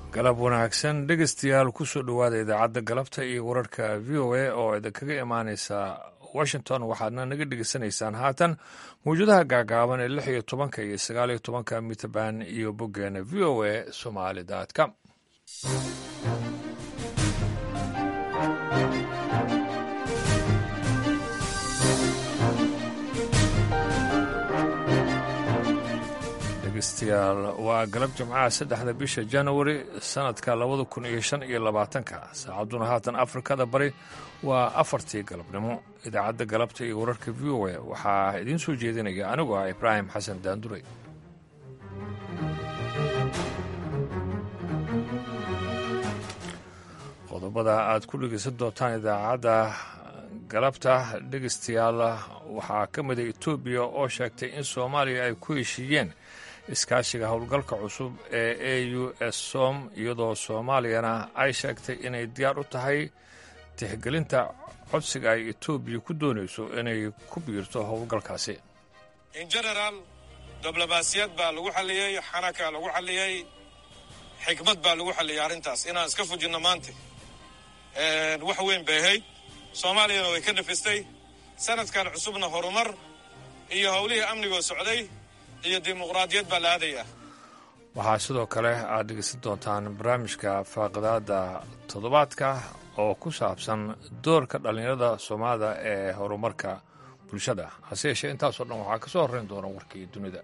galab wanaagsan dhegeystayaal kusoo dhowaada idaacadda galabta iyo wararka v o a oo idinkaga imaaneysa washington waxaadna naga dhegeysanaysaan haatan mawjadaha gaagaaban ee lix iyo tobanka iyo sagaal iyo tobanka mitrband iyo boggeena v o a somali com dhegeystayaal waa galab jimcaha saddexda bisha januari sanadka labada kun iyo shan iyo labaatanka saacadduna haatan afrikada bari waa afartii galabnimo idaacadda galabta iyo wararka v o a waxaa idiin soo jeedinaya anigu ah ibraahim xasan daanduray qodobada aad ku dhegeysan doontaan idaacadda galabta dhegeystayaal waxaa ka mida etoobiya oo sheegtay in soomaaliya ay ku heshiiyeen iskaashiga howlgalka cusub ee a u s som iyadoo soomaaliyana ay sheegtay inay diyaar u tahay tixgelinta codsiga ay etoobiya ku doonayso inay ku biirto howlgalkaasi in genaraal diblomaasiyad baa lagu xalliyey xanakaa lagu xalliyey xikmad baa lagu xalliyey arrintaas inaan iska fujinno maanta wax weyn bay ahayd soomaaliyana way ka dhafistay sanadkan cusubna horumar iyo howlihii amnigoo socday iyo dimuqraadiyad baa la aadayaa waxaa sidoo kale aad dhegeysan doontaan barnaamijka faaqidaada toddobaadka oo ku saabsan doorka dhallinyarada soomaalida ee horumarka bulshada hase yeeshee intaasoo dhan waxaa ka soo horreyn doona warkii dunida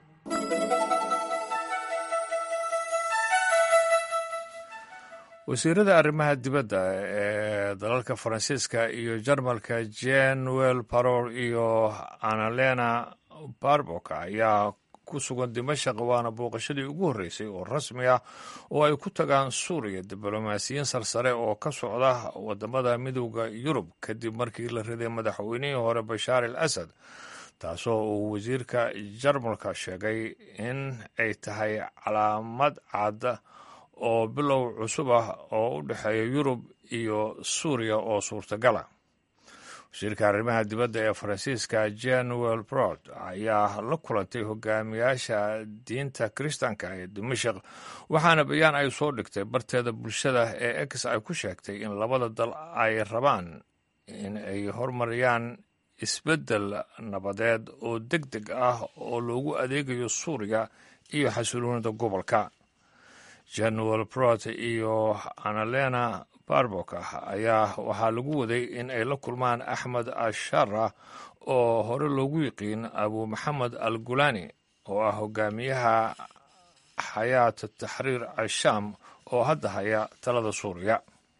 wasiirada arrimaha dibadda ee dalalka faransiiska iyo jarmalka jenuel paror iyo annalena barbok ayaa ku sugan dimashaq waana booqashadii ugu horreysay oo rasmi ah oo ay ku tagaan suuriya diblomaasiyiin sarsare oo ka socda wadamada midooda yurub kadib markii la riday madaxweynihii hore bashaar al asad taasoo uu wasiirka jarmalka sheegay in ay tahay calaamad cad oo bilow cusub ah oo u dhexeeya yurub iyo suuriya oo suurtagala wasiirka arrimaha dibadda ee faransiiska januel brod ayaa la kulantay hogaamiyaasha diinta kiristaanka ee dimashaq waxaana bayaan ay soo dhigtay barteeda bulshada ee ex ay ku sheegtay in labada dal ay rabaan in ay hormariyaan isbeddel nabadeed oo deg deg ah oo loogu adeegayo suuriya iyo xasiloonida gobolka januel brod iyo annalena barbok ayaa waxaa lagu waday in ay la kulmaan axmed ashara oo hore loogu yiqiin abu maxamed al gulani oo ah hogaamiyaha xayaat taxriir ashaam oo hadda haya talada suuriya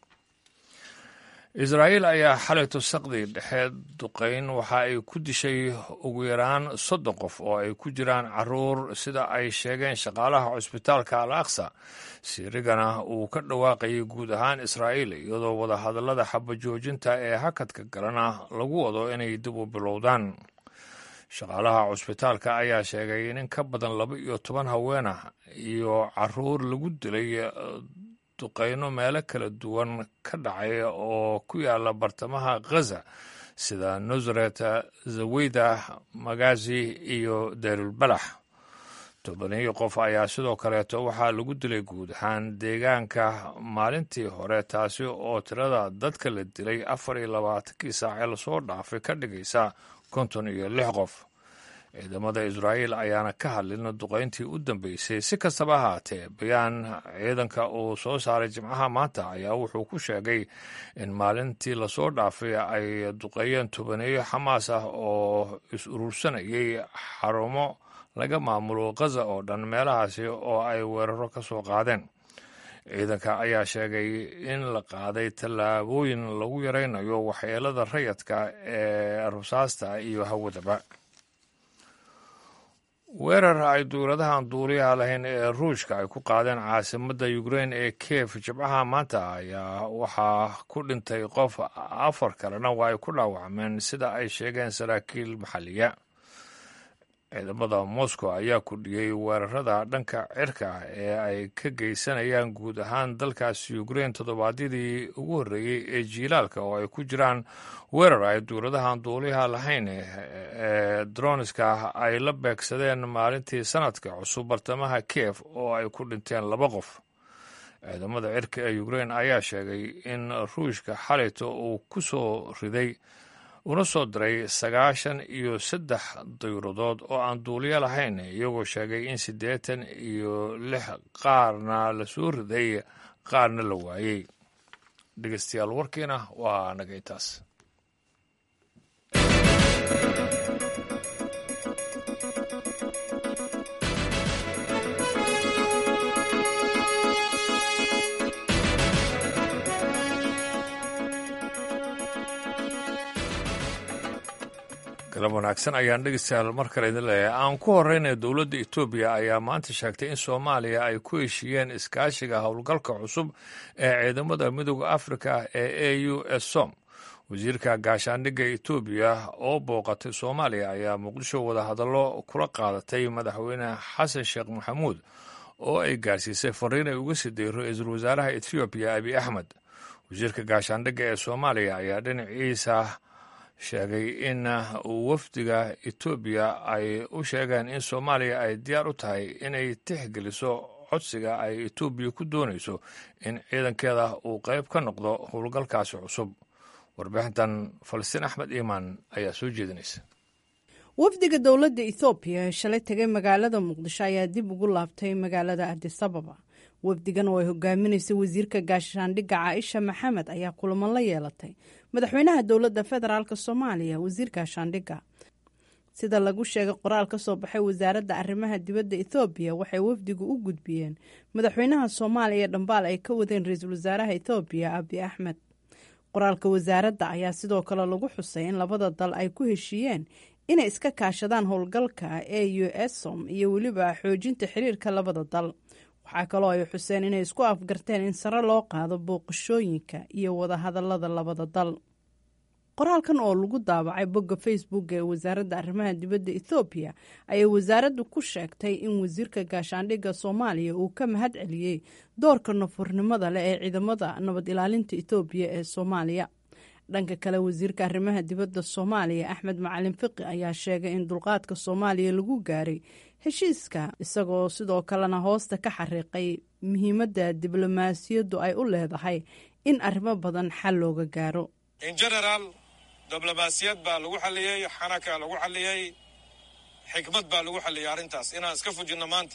israa'iil ayaa xalay tusaqdii dhexeed duqayn waxa ay ku dishay ugu yaraan soddon qof oo ay ku jiraan caruur sida ay sheegeen shaqaalaha cusbitaalka al aqsa siirigana uu ka dhawaaqayay guud ahaan israa'iil iyadoo wadahadallada xabajoojinta ee hakadka galana lagu wado inay dib u bilowdaan shaqaalaha cusbitaalka ayaa sheegay in in ka badan laba iyo toban haweenah iyo caruur lagu dilay duqayno meelo kala duwan ka dhacay oo ku yaala bartamaha ghaza sida nusret zaweyda magazi iyo deyrulbalax tobaniyo qof ayaa sidoo kaleeto waxaa lagu dilay guud ahaan deegaanka maalintii hore taasi oo tirada dadka la dilay afar iyo labaatankii saacee lasoo dhaafay ka dhigaysa konton iyo lix qof ciidamada israa'iil ayaana ka hadlin duqayntii u dambeysay si kastaba ahaatee bayaan ciidanka uu soo saaray jimcaha maanta ayaa wuxuu ku sheegay in maalintii lasoo dhaafay ay duqeeyeen tobaneeyo xamaas ah oo is urursanayay xarumo laga maamulo ghaza oo dhan meelahaasi oo ay weeraro ka soo qaadeen ciidanka ayaa sheegay in la qaaday tallaabooyin lagu yaraynayo waxyeelada rayadka ee rusaasta iyo hawadaba weerar ay dowladahan duuliyaha lahayn ee ruushka ay ku qaadeen caasimadda ukrein ee kiev jibcaha maanta ayaa waxaa ku dhintay qof afar kalena waa ay ku dhaawacmeen sida ay sheegeen saraakiil maxalliya ciidamada moscow ayaa kordhiyey weerarada dhanka cirka ee ay ka geysanayaan guud ahaan dalkaasi ukrein toddobaadyadii ugu horreeyey ee jiilaalka oo ay ku jiraan weerar ay dowladahan duuliyaha lahayn ee droniska ay la beegsadeen maalintii sanadka cusub bartamaha kiev oo ay ku dhinteen laba qof ciidamada cirka ee ukrein ayaa sheegay in ruushka xalayto uu ku soo riday una soo diray sagaashan iyo saddex dayuradood oo aan duuliyo lahayn iyagoo sheegay in siddeetan iyo lix qaarna la soo riday qaarna la waayey dhegeystayaal warkiina waa nagay taas galab wanaagsan ayaan dhegeystayaal mar kale idin leeyahay aan ku horeynaya dowladda etoobiya ayaa maanta sheegtay in soomaaliya ay ku heshiiyeen iskaashiga howlgalka cusub ee ciidamada midooda afrika ee a u s som wasiirka gaashaandhigga etoobiya oo booqatay soomaaliya ayaa muqdisho wadahadallo kula qaadatay madaxweyne xasan sheekh maxamuud oo ay gaarsiisay fariin ay uga siday ra-iisul wasaaraha ethoobiya abiy axmed wasiirka gaashaandhigga ee soomaaliya ayaa dhinaciisa sheegay in wafdiga etoobiya ay u sheegeen in soomaaliya ay diyaar u tahay inay tixgeliso codsiga ay etoobiya ku doonayso in ciidankeeda uu qayb ka noqdo howlgalkaasi cusub warbixintan falastiin axmed iimaan ayaa soo jeedinaysa wafdiga dowladda ethoobiya ee shalay tegay magaalada muqdisho ayaa dib ugu laabtay magaalada adisababa wafdigan oo ay hogaaminaysay wasiirka gaashaandhigga caaisha maxamed ayaa kulamo la yeelatay madaxweynaha dowladda federaalk soomaaliya wasiir gaashaandhigga sida lagu sheegay qoraal ka soo baxay wasaaradda arrimaha dibadda ethoobiya waxay wafdigu u gudbiyeen madaxweynaha soomaaliya dhambaal ay ka wadeen ra-iisul wasaaraha ethoobiya abiy axmed qoraalka wasaaradda ayaa sidoo kale lagu xusay in labada dal ay ku heshiiyeen inay iska kaashadaan howlgalka e u esom iyo weliba xoojinta xiriirka labada dal waxaa kaloo ay xuseen inay isku afgarteen in sare loo qaado booqashooyinka iyo wadahadalada labada dal qoraalkan oo lagu daabacay bogga facebook ee wasaaradda arrimaha dibadda ethoobiya ayay wasaaraddu ku sheegtay in wasiirka gaashaandhigga soomaaliya uu ka mahad celiyey doorka nafurnimada leh ee ciidamada nabad ilaalinta ethoobiya ee soomaaliya dhanka kale wasiirka arrimaha dibadda soomaaliya axmed macalin fiqi ayaa sheegay in dulqaadka soomaaliya lagu gaaray heshiiska isagoo sidoo kalena hoosta ka xariiqay muhiimadda diblomaasiyaddu ay u leedahay in arrimo badan xal looga gaaro in generaal diblomaasiyad baa lagu xalliyey xanaka lagu xalliyey xikmad baa lagu xalliyey arrintaas inaan iska fujinno maanta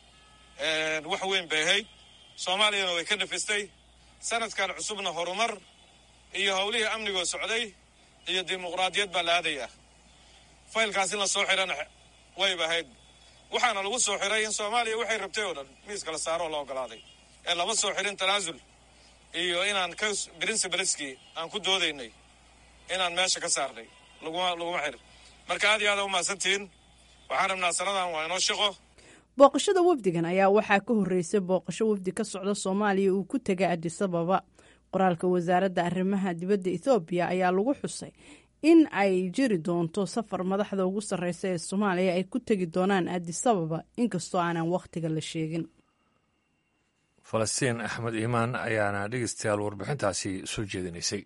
wax weyn bay ahayd soomaaliyana way ka nafistay sanadkan cusubna horumar iyo howlihii amnigoo socday iyo dimuqraadiyad baa la aadayaa faylkaas in la soo xirana wayba ahayd waxaana lagu soo xiray in soomaaliya waxay rabtay oo dhan miiska la saaroo la ogolaaday ee lama soo xirin tanaasul iyo inaan ka principleski aan ku doodaynay inaan meesha ka saarnay laguma laguma xirin marka aad iyo aada u mahadsantihiin waxaan rabnaa sanadan waa inoo shaqo booqashada wafdigan ayaa waxaa ka horreysay booqasho wafdi ka socda soomaaliya uu ku tegay adisababa qoraalka wasaaradda arrimaha dibadda ethoobiya ayaa lagu xusay in ay jiri doonto safar madaxda ugu sarreysa ee soomaaliya ay ku tegi doonaan adisababa inkastoo aanan wakhtiga la sheegin falastiin axmed iimaan ayaana dhegeystayaal warbixintaasi soo jeedinaysay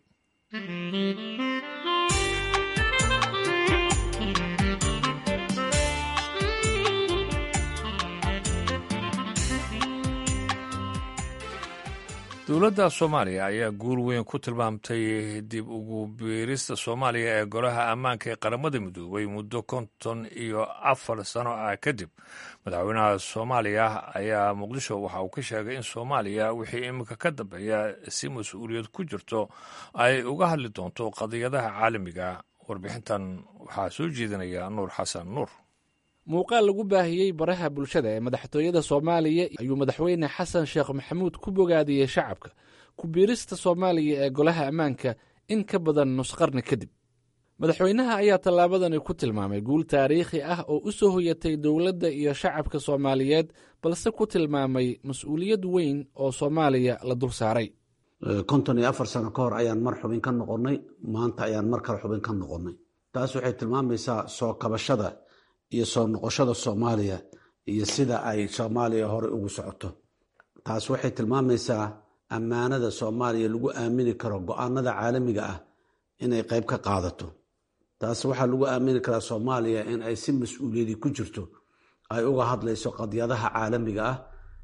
dowladda soomaaliya ayaa guul weyn ku tilmaamtay dib ugu biirista soomaaliya ee golaha ammaanka ee qaramada midoobay muddo konton iyo afar sano ah kadib madaxweynaha soomaaliya ayaa muqdisho waxa uu ka sheegay in soomaaliya wixii iminka ka dambeeya si mas-uuliyad ku jirto ay uga hadli doonto qadiyadaha caalamiga warbixintan waxaa soo jeedinaya nuur xasan nuur muuqaal lagu baahiyey baraha bulshada ee madaxtooyada soomaaliya ayuu madaxweyne xasan sheekh maxamuud ku bogaadiyey shacabka ku biirista soomaaliya ee golaha ammaanka in ka badan nusqarni kadib madaxweynaha ayaa tallaabadani ku tilmaamay guul taariikhi ah oo u soo hoyatay dowladda iyo shacabka soomaaliyeed balse ku tilmaamay mas-uuliyad weyn oo soomaaliya la dul saaray konton iyo afar sano ka hor ayaan mar xubin ka noqonnay maanta ayaan mar kale xubin ka noqonnay taas waxay tilmaamaysaa soo kabashada iyo soo noqoshada soomaaliya iyo sida ay soomaaliya hore ugu socoto taas waxay tilmaamaysaa ammaanada soomaaliya lagu aamini karo go-aanada caalamiga ah inay qayb ka qaadato taas waxaa lagu aamini karaa soomaaliya in ay si mas-uuliyadi ku jirto ay uga hadlayso qadyadaha caalamiga ah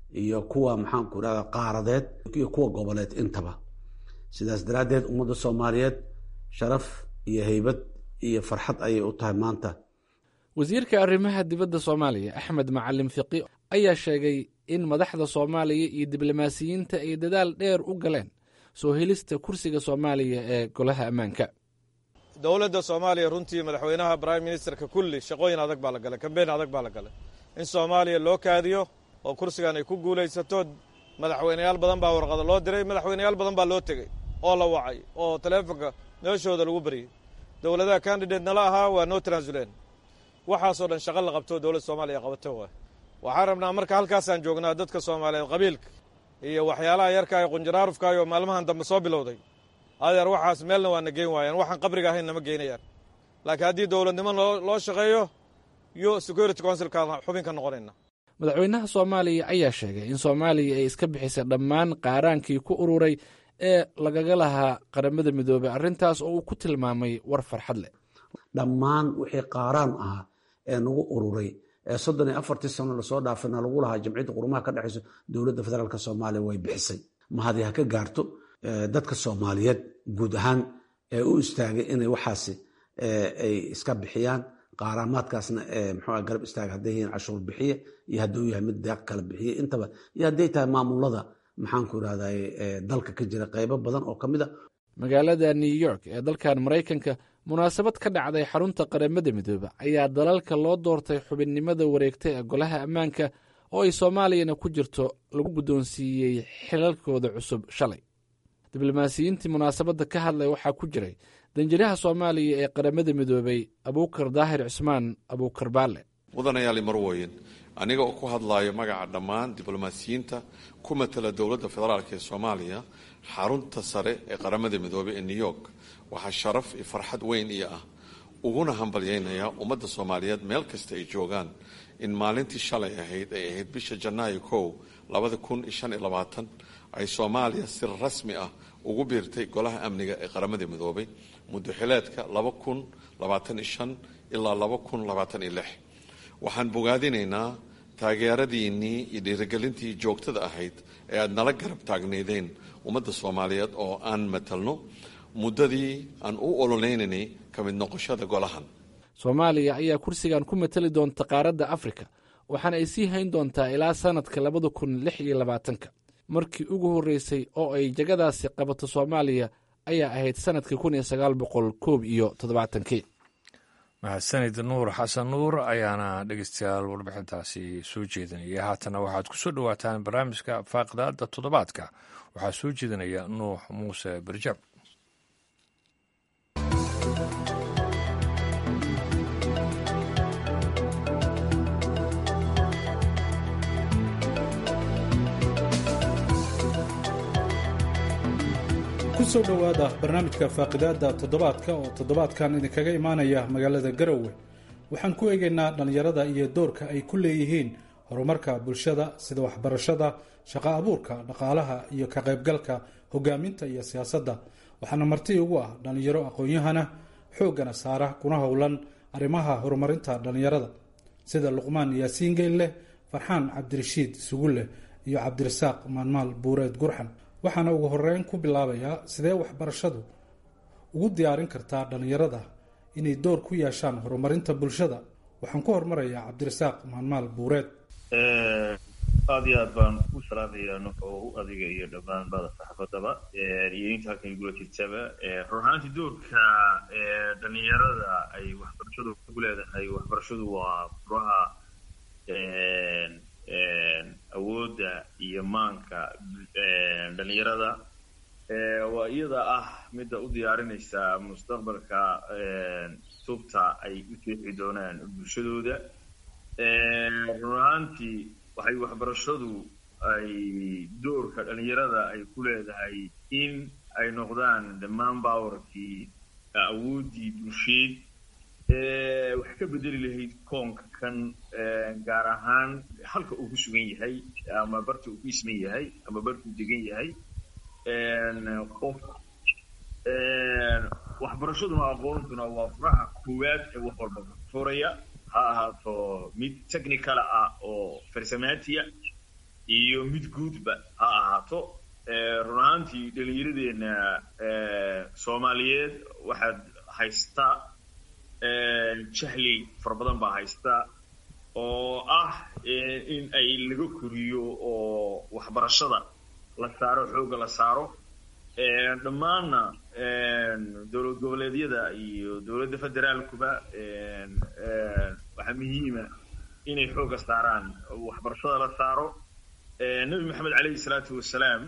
iyo kuwa maxaanku irahda qaaradeed iyo kuwa goboleed intaba sidaas daraaddeed ummadda soomaaliyeed sharaf iyo heybad iyo farxad ayay u tahay maanta wasiirka arrimaha dibadda soomaaliya axmed macalin fiqi ayaa sheegay in madaxda soomaaliya iyo diblomaasiyiinta ay dadaal dheer u galeen soo helista kursiga soomaaliya ee golaha ammaanka dowladda soomaaliya runtii madaxweynaha prime ministerka kulli shaqooyin adag baa la galay kambeyn adag baa la galay in soomaaliya loo kaadiyo oo kursigan ay ku guulaysato madaxweyneyaal badan baa warqada loo diray madaxweyneyaal badan baa loo tegey oo la wacay oo taleefonka meeshooda lagu baryey dowladaha candidate nala ahaa waa noo transulen waxaasoo dhan shaqo la qabto dowladda soomaaliya qabato waay waxaan rabnaa marka halkaasaan joognaa dadka soomaaliyeed qabiilka iyo waxyaalaha yarkaa ee qunjaraarufkaayoo maalmahan dambe soo bilowday adeer waxaas meelna waana geyn waayaan waxaan qabriga ahayn nama geynayaan laakiin haddii dowladnimo loo shaqeeyo yo security councilkaan xubin ka noqonayna madaxweynaha soomaaliya ayaa sheegay in soomaaliya ay iska bixisay dhammaan qaaraankii ku ururay ee lagaga lahaa qaramada midoobey arrintaas oo uu ku tilmaamay war farxad leh dhammaan wixii qaaraan ahaa ee nagu ururay ee soddon iyo afartii sano lasoo dhaafana lagu lahaa jamciyadda qurumaha ka dhexayso dowladda federaalk soomaaliya way bixisay mahadi ha ka gaarto dadka soomaaliyeed guud ahaan ee u istaagay inay waxaasi ay iska bixiyaan qaaraamaadkaasna mxua garab istaaga hadday yihiin cashuur bixiye iyo hadduu yahay mid deeq kala bixiye intaba iyo hadday tahay maamulada maxaanku irahday dalka ka jira qaybo badan oo ka mid a magaalada new york ee dalkan maraykanka munaasabad ka dhacday xarunta qaramada midoobe ayaa dalalka loo doortay xubinnimada wareegta ee golaha ammaanka oo ay soomaaliyana ku jirto lagu guddoonsiiyey xilalkooda cusub shalay diblomaasiyiintii munaasabadda ka hadlay waxaa ku jiray danjiraha soomaaliya ee qaramada midoobey abuukar daahir cismaan abuukar baalle mudanayaali marwoyin aniga oo ku hadlaayo magaca dhammaan diblomaasiyiinta ku matala dowladda federaalk ee soomaaliya xarunta sare ee qaramada midoobey ee new york waxaa sharaf iyo farxad weyn io ah uguna hambalyaynayaa ummadda soomaaliyeed meel kasta ay joogaan in maalintii shalay ahayd ay ahayd bisha janaayo kow labada kun iyo shan iyo labaatan ay soomaaliya si rasmi ah ugu biirtay golaha amniga ee qaramada midoobay muddo xileedka laba kun labaatan iyo shan ilaa laba kun labaatan iyo lix waxaan bogaadinaynaa taageeradiinnii iyo dhiirigelintii joogtada ahayd ee aada nala garab taagnaydeen ummadda soomaaliyeed oo aan matalno muddadii aan u ololeynaynay ka mid noqoshada golahan soomaaliya ayaa kursigan ku matali doonta qaaradda afrika waxaana ay sii hayn doontaa ilaa sannadka labada kun lix iyo labaatanka markii ugu horreysay oo ay jagadaasi qabato soomaaliya ayaa ahayd sannadkii kun iyo sagaal boqol koob iyo toddobaatankii mahadsanid nuur xasan nuur ayaana dhegeystayaal warbixintaasi soo jeedinaya haatana waxaad ku soo dhowaataan barnaamijka faaqidaada toddobaadka waxaa soo jeedinaya nuux muuse barjaab kusoo dhowaada barnaamijka faaqidaada toddobaadka oo toddobaadkan idinkaga imaanaya magaalada garowe waxaan ku eegaynaa dhallinyarada iyo doorka ay ku leeyihiin horumarka bulshada sida waxbarashada shaqo abuurka dhaqaalaha iyo ka qaybgalka hogaaminta iyo siyaasadda waxaana marti ugu ah dhallinyaro aqoon-yahana xooggana saara kuna howlan arrimaha horumarinta dhallinyarada sida luqmaan yaasiin geelleh farxaan cabdirashiid sugulleh iyo cabdirasaaq maalmaal buureed gurxan waxaana ugu horeyn ku bilaabayaa sidee waxbarashadu ugu diyaarin kartaa dhallinyarada inay door ku yeeshaan horumarinta bulshada waxaan ku hormarayaa cabdirasaaq maalmaal buureed aada iyo aad baan u salaamayaa nuxu adiga iyo dhammaan bada saxaafadaba iyo inta halkan igula jirtaba run ahaantii doorka dhalinyarada ay waxbarashadu ku leedahay waxbarashadu waa furaha awoodda iyo maanka dhalinyarada waa iyada ah midda u diyaarinaysa mustaqbalka tubta ay u jeexi doonaan bulshadooda run ahaantii waxay waxbarashadu ay doorka dhalinyarada ay ku leedahay in ay noqdaan dhammaan bawarkii awooddii bulsheed wax ka bedeli lahayd koonka kan gaar ahaan halka uu ku sugan yahay ama barka uu ku isman yahay ama barkuu degan yahay qof waxbarashaduna aqoontuna waa furaha koowaad ee wax walba furaya ha ahaato mid technicala ah oo farsamaatiya iyo mid guudba ha ahaato run ahaantii dhalinyaradeenna soomaaliyeed waxaad haysta jahli fara badan baa haysta oo ah in ay laga koriyo oo waxbarashada la saaro xoogga la saaro dhammaanna dowlad goboleedyada iyo dowladda federaalkuba waxaa muhiima inay xoogga saaraan waxbarashada la saaro nebi maxamed caleyhi salaatu wasalaam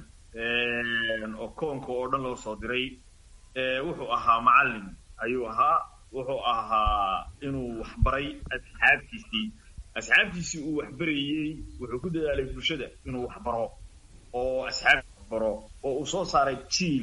oo koonka oo dhan loo soo diray wuxuu ahaa macallin ayuu ahaa wuxuu ahaa inuu waxbaray asxaabtiisii asxaabtiisii uu waxbarayey wuxuu ku dadaalay bulshada inuu waxbaro oo asxaabti waxbaro oo uu soo saaray jiil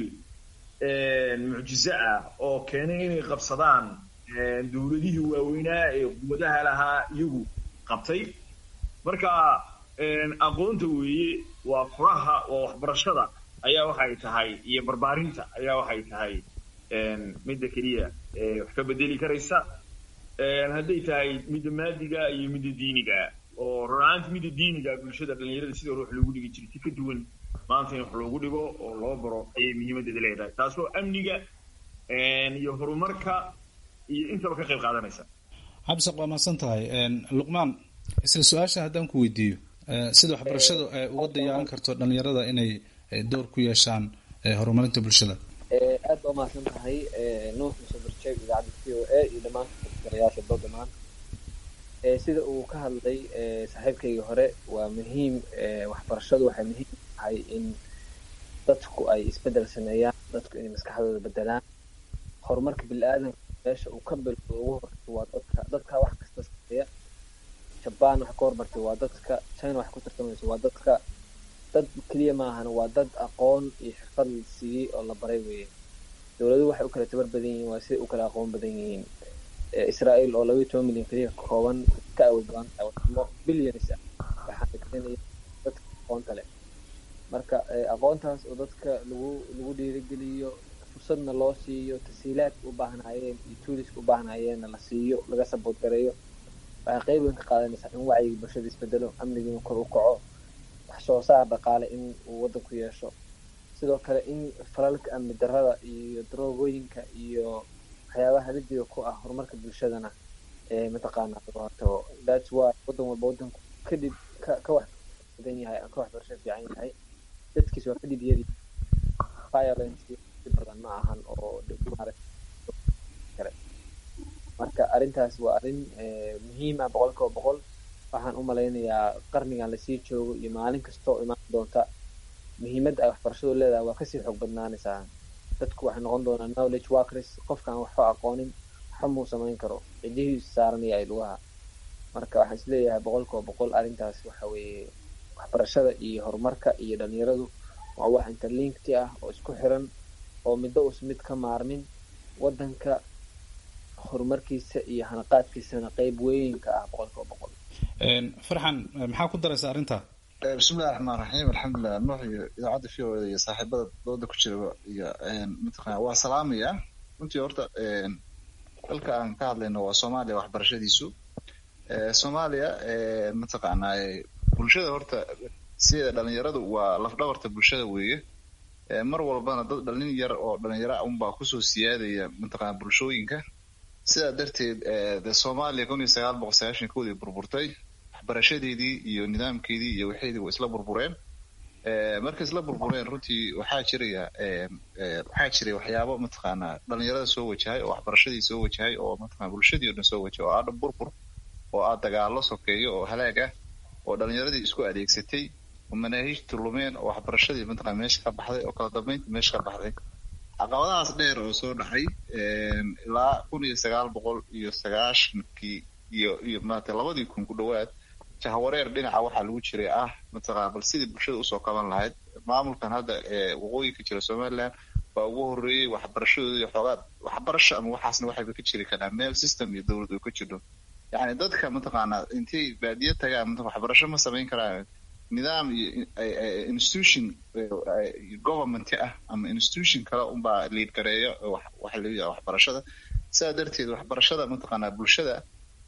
mucjize ah oo keenay inay qabsadaan dowladihii waaweynaa ee quwadaha lahaa iyagu qabtay marka aqoonta weeye waa furaha waa waxbarashada ayaa waxay tahay iyo barbaarinta ayaa waxay tahay midda keliya wax ka bedeli karaysa hadday tahay midda maadiga iyo midda diiniga oo runaanti midda diiniga bulshada dhalinyarada sida hore wax loogu dhigi jiray si ka duwan maanta in wax loogu dhigo oo loo baro ayay muhiimaddeeda leedahay taasoo amniga iyo horumarka iyo intaba ka qayb qaadanaysa cabdiseq waa mahadsan tahay luqmaan isla su-aasha haddaan ku weydiiyo sida waxbarashadu ay uga dayaaran karto dhalinyarada inay door ku yeeshaan horumarinta bulshada aad baa umahadsan tahay nuux muuse barjeeg idaacadda c o a iyo dhammaan garayaasha doo dhamaan sida uu ka hadlay saaxiibkaygii hore waa muhiim waxbarashadu waxay muhiim tahay in dadku ay isbedel sameeyaan dadku inay maskaxdooda bedelaan horumarka bili-aadanka meesha uu ka bilowdo ugu horeysa waa dadka dadka wax kasta sameeya jabaan wax ka hormartay waa dadka china wax ku tartamaysa waa dadka dad keliya maahan waa dad aqoon iyo xirfad la siiyey oo la baray weeye dowladuhu waxay u kala tabar badan yihiin waa siday u kala aqoon badan yihiin israel oo labaiyo toban milyan keliya ka kooban ka awood badan tahay wadamo billions ah waxaana keenaya dadka aqoonta leh marka aqoontaas oo dadka lagu lagu dhiirigeliyo fursadna loo siiyo tasiilaadka u baahnaayeen iyo tuuliska u baahnaayeenna la siiyo laga sabood gareeyo waxay qayb weyn ka qaadanaysaa in wacyiga bulshada isbedelo amnigiina kor u kaco wax soo saar dhaqaale in uu waddanku yeesho sidoo kale in falalka amni darrada iyo daroogooyinka iyo waxyaabaha lidiga ku ah horumarka bulshadana ee mataqaana hortago thats why waddan walba waddanku kadib ka ka wax badan yahay ka waxbarasho fiican yahay dadkiis waa kadib yari violence badan ma ahan oo kale marka arrintaas waa arrin muhiim ah boqol kiiba boqol waxaan u malaynayaa qarnigan lasii joogo iyo maalin kasta oo imaan doonta muhiimadda ay waxbarashadu leedahay waa kasii xoog badnaanaysaa dadku waxay noqon doonaa knowledge workers qofkaan waxba aqoonin waxba muu samayn karo cidihiisu saaranaya ay lugaha marka waxaan isleeyahay boqol kiiba boqol arrintaas waxa weeye waxbarashada iyo horumarka iyo dhalinyaradu waa wax interlinkti ah oo isku xiran oo middo uusan mid ka maarmin waddanka horumarkiisa iyo hanaqaadkiisana qeyb weyn ka ah boqol kiiba boqol farxan maxaa ku daraysa arrinta bismillahi raxmaan raxiim alxamdulilah nuux iyo idaacadda v o da iyo saaxiibada dooda ku jira iyo mataqana waa salaamaya runtii horta dalka aan ka hadlayno waa soomaaliya waxbarashadiisu soomaaliya mataqaanaa bulshada horta sida dhalinyaradu waa lafdhabarta bulshada weeye mar walbana dad dhalin yar oo dhalinyaro unbaa kusoo siyaadaya mataqana bulshooyinka sidaa darteed de soomaaliya kun iyo sagaal boqol sagaashan koodii burburtay waxbarashadeedii iyo nidaamkeedii iyo waxeedii waa isla burbureen markay isla burbureen runtii waxaa jiraya waxaa jiray waxyaabo mataqaanaa dhalinyarada soo wajahay oo waxbarashadii soo wajahay oo mataqana bulshadii o dhan soo wajahay oo aadha burbur oo aad dagaalo sokeeyo oo halaag ah oo dhalinyaradii isku adeegsatay oo manaahiijta lumeen oo waxbarashadii mataqana meesha ka baxday oo kala dambeynta meesha ka baxday caqabadahaas dheer oo soo dhacay ilaa kun iyo sagaal boqol iyo sagaashankii iyo iyo maarata labadii kun ku dhowaad jahwareer dhinaca waxaa lagu jiray ah mataqana bal sidii bulshada usoo qaban lahayd maamulkan hadda waqooyinka jira somaliland baa ugu horreeyey waxbarashadooda iyo xoogaa waxbarasho ama waxaasna waxayba ka jiri karaan meel system iyo dowlad oo ka jirto yacni dadka mataqaanaa intay baadiye tagaan waxbarasho ma samayn karaan nidaam iyo institution government ah ama institution kale unbaa liid gareeya waxa la yidhaha waxbarashada sidaa darteed waxbarashada mataqaanaa bulshada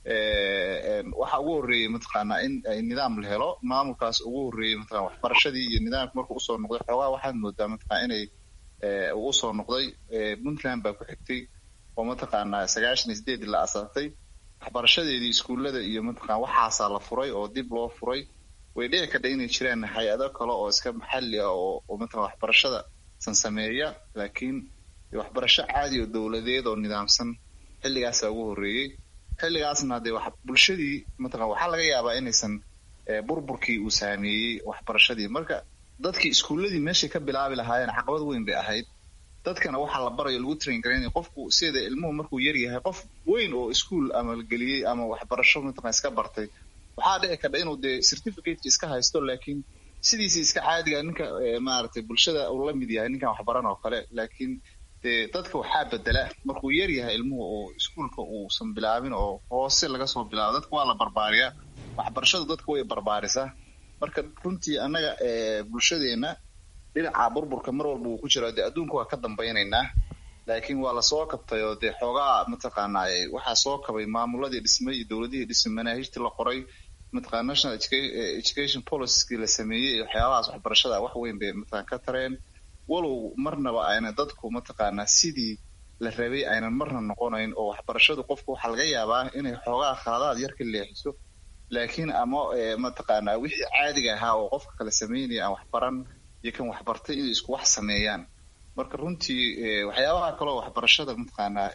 waxa ugu horreeyey mataqaanaa in ay nidaam la helo maamulkaas ugu horreeyey mataqana waxbarashadii iyo nidaamka markuu usoo noqday xoogaa waxaad moodaa mataqana inay uu usoo noqday puntland baa ku xigtay oo mataqaanaa sagaashan iyo sideedii la asaasay waxbarashadeedii iskuullada iyo mataqana waxaasaa la furay oo dib loo furay way dhici kadha inay jiraan hay-ado kale oo iska maxalli ah oo oo mataqana waxbarashada san sameeya laakiin waxbarasho caadi oo dowladeed oo nidaamsan xilligaasaa ugu horreeyey xilligaasna dee wax bulshadii mataqana waxaa laga yaabaa inaysan burburkii uu saameeyey waxbarashadii marka dadkii iskuulladii meeshay ka bilaabi lahaayeen caqabad weyn bay ahayd dadkana waxaa la barayo lagu train garaynaya qofku sida ilmuhu markuu yar yahay qof weyn oo iskuol ama la geliyey ama waxbarasho mataqana iska bartay waxaa dhici kadha inuu dee certificateki iska haysto laakiin sidiisii iska caadiga ninka maaragtay bulshada uu la mid yahay ninkan waxbaran oo kale laakiin dee dadka waxaa bedela markuu yar yahay ilmuhu oo iskuolka uusan bilaabin oo hoose laga soo bilaabo dadka waa la barbaariyaa waxbarashadu dadka way barbaarisaa marka runtii annaga bulshadeena dhinaca burburka mar walba uu ku jira dee adduunka waa ka dambaynaynaa laakiin waa lasoo kabtay oo dee xoogaa mataqaanaa waxaa soo kabay maamuladii dhismay iyo dowladihii dhismay manaahijtii la qoray mataqana national education policykii la sameeyey iyo waxyaabahaas waxbarashada wax weyn bay mataqana ka tareen walow marnaba ayna dadku mataqaanaa sidii la rabay aynan marna noqonayn oo waxbarashadu qofku waxaa laga yaabaa inay xoogaa khaladaad yar ka leexiso laakiin ama mataqaanaa wixii caadiga ahaa oo qofka kala sameynaya aan waxbaran iyo kan waxbartay inay isku wax sameeyaan marka runtii waxyaabaha kaleo waxbarashada mataqaanaa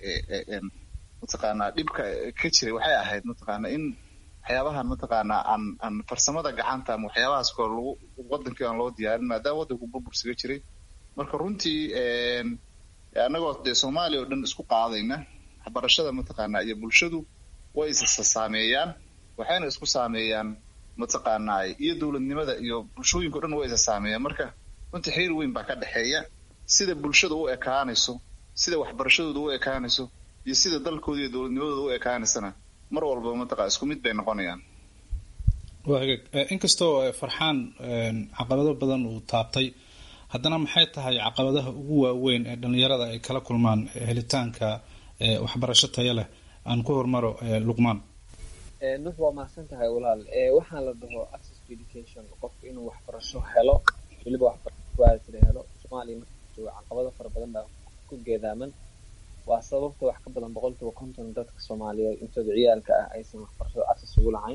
mataqaanaa dhibka ka jiray waxay ahayd mataqaanaa in waxyaabahan mataqaanaa aan aan farsamada gacanta ama waxyaabahaas koo lagu wadankii aan loo diyaarin maadaama waddanku burbursiga jiray marka runtii annagoo dee soomaaliya oo dhan isku qaadayna waxbarashada mataqaanaa iyo bulshadu way isa saameeyaan waxayna isku saameeyaan mataqaanaa iyo dowladnimada iyo bulshooyinka o dhan way isa saameeyaan marka runtii xiriir weyn baa ka dhexeeya sida bulshada u ekaanayso sida waxbarashadooda u ekaanayso iyo sida dalkooda iyo dowladnimadooda u ekaanaysana mar walba mataqa isku mid bay noqonayaan waa hagaag inkastoo farxaan caqabado badan uu taabtay haddana maxay tahay caqabadaha ugu waaweyn ee dhalinyarada ay kala kulmaan helitaanka waxbarasho taya leh aan ku hormaro luqmaan nux waa mahadsan tahay walaal waxaan la dhaho access to education qofku inuu waxbarasho helo weliba waxbarasho helo soomaaliya markajooga caqabado fara badan baa ku geedaaman waa sababta wax ka badan boqolkiiba konton dadka soomaaliyeed intooda ciyaalka ah aysan waxbarashada access ugu lahayn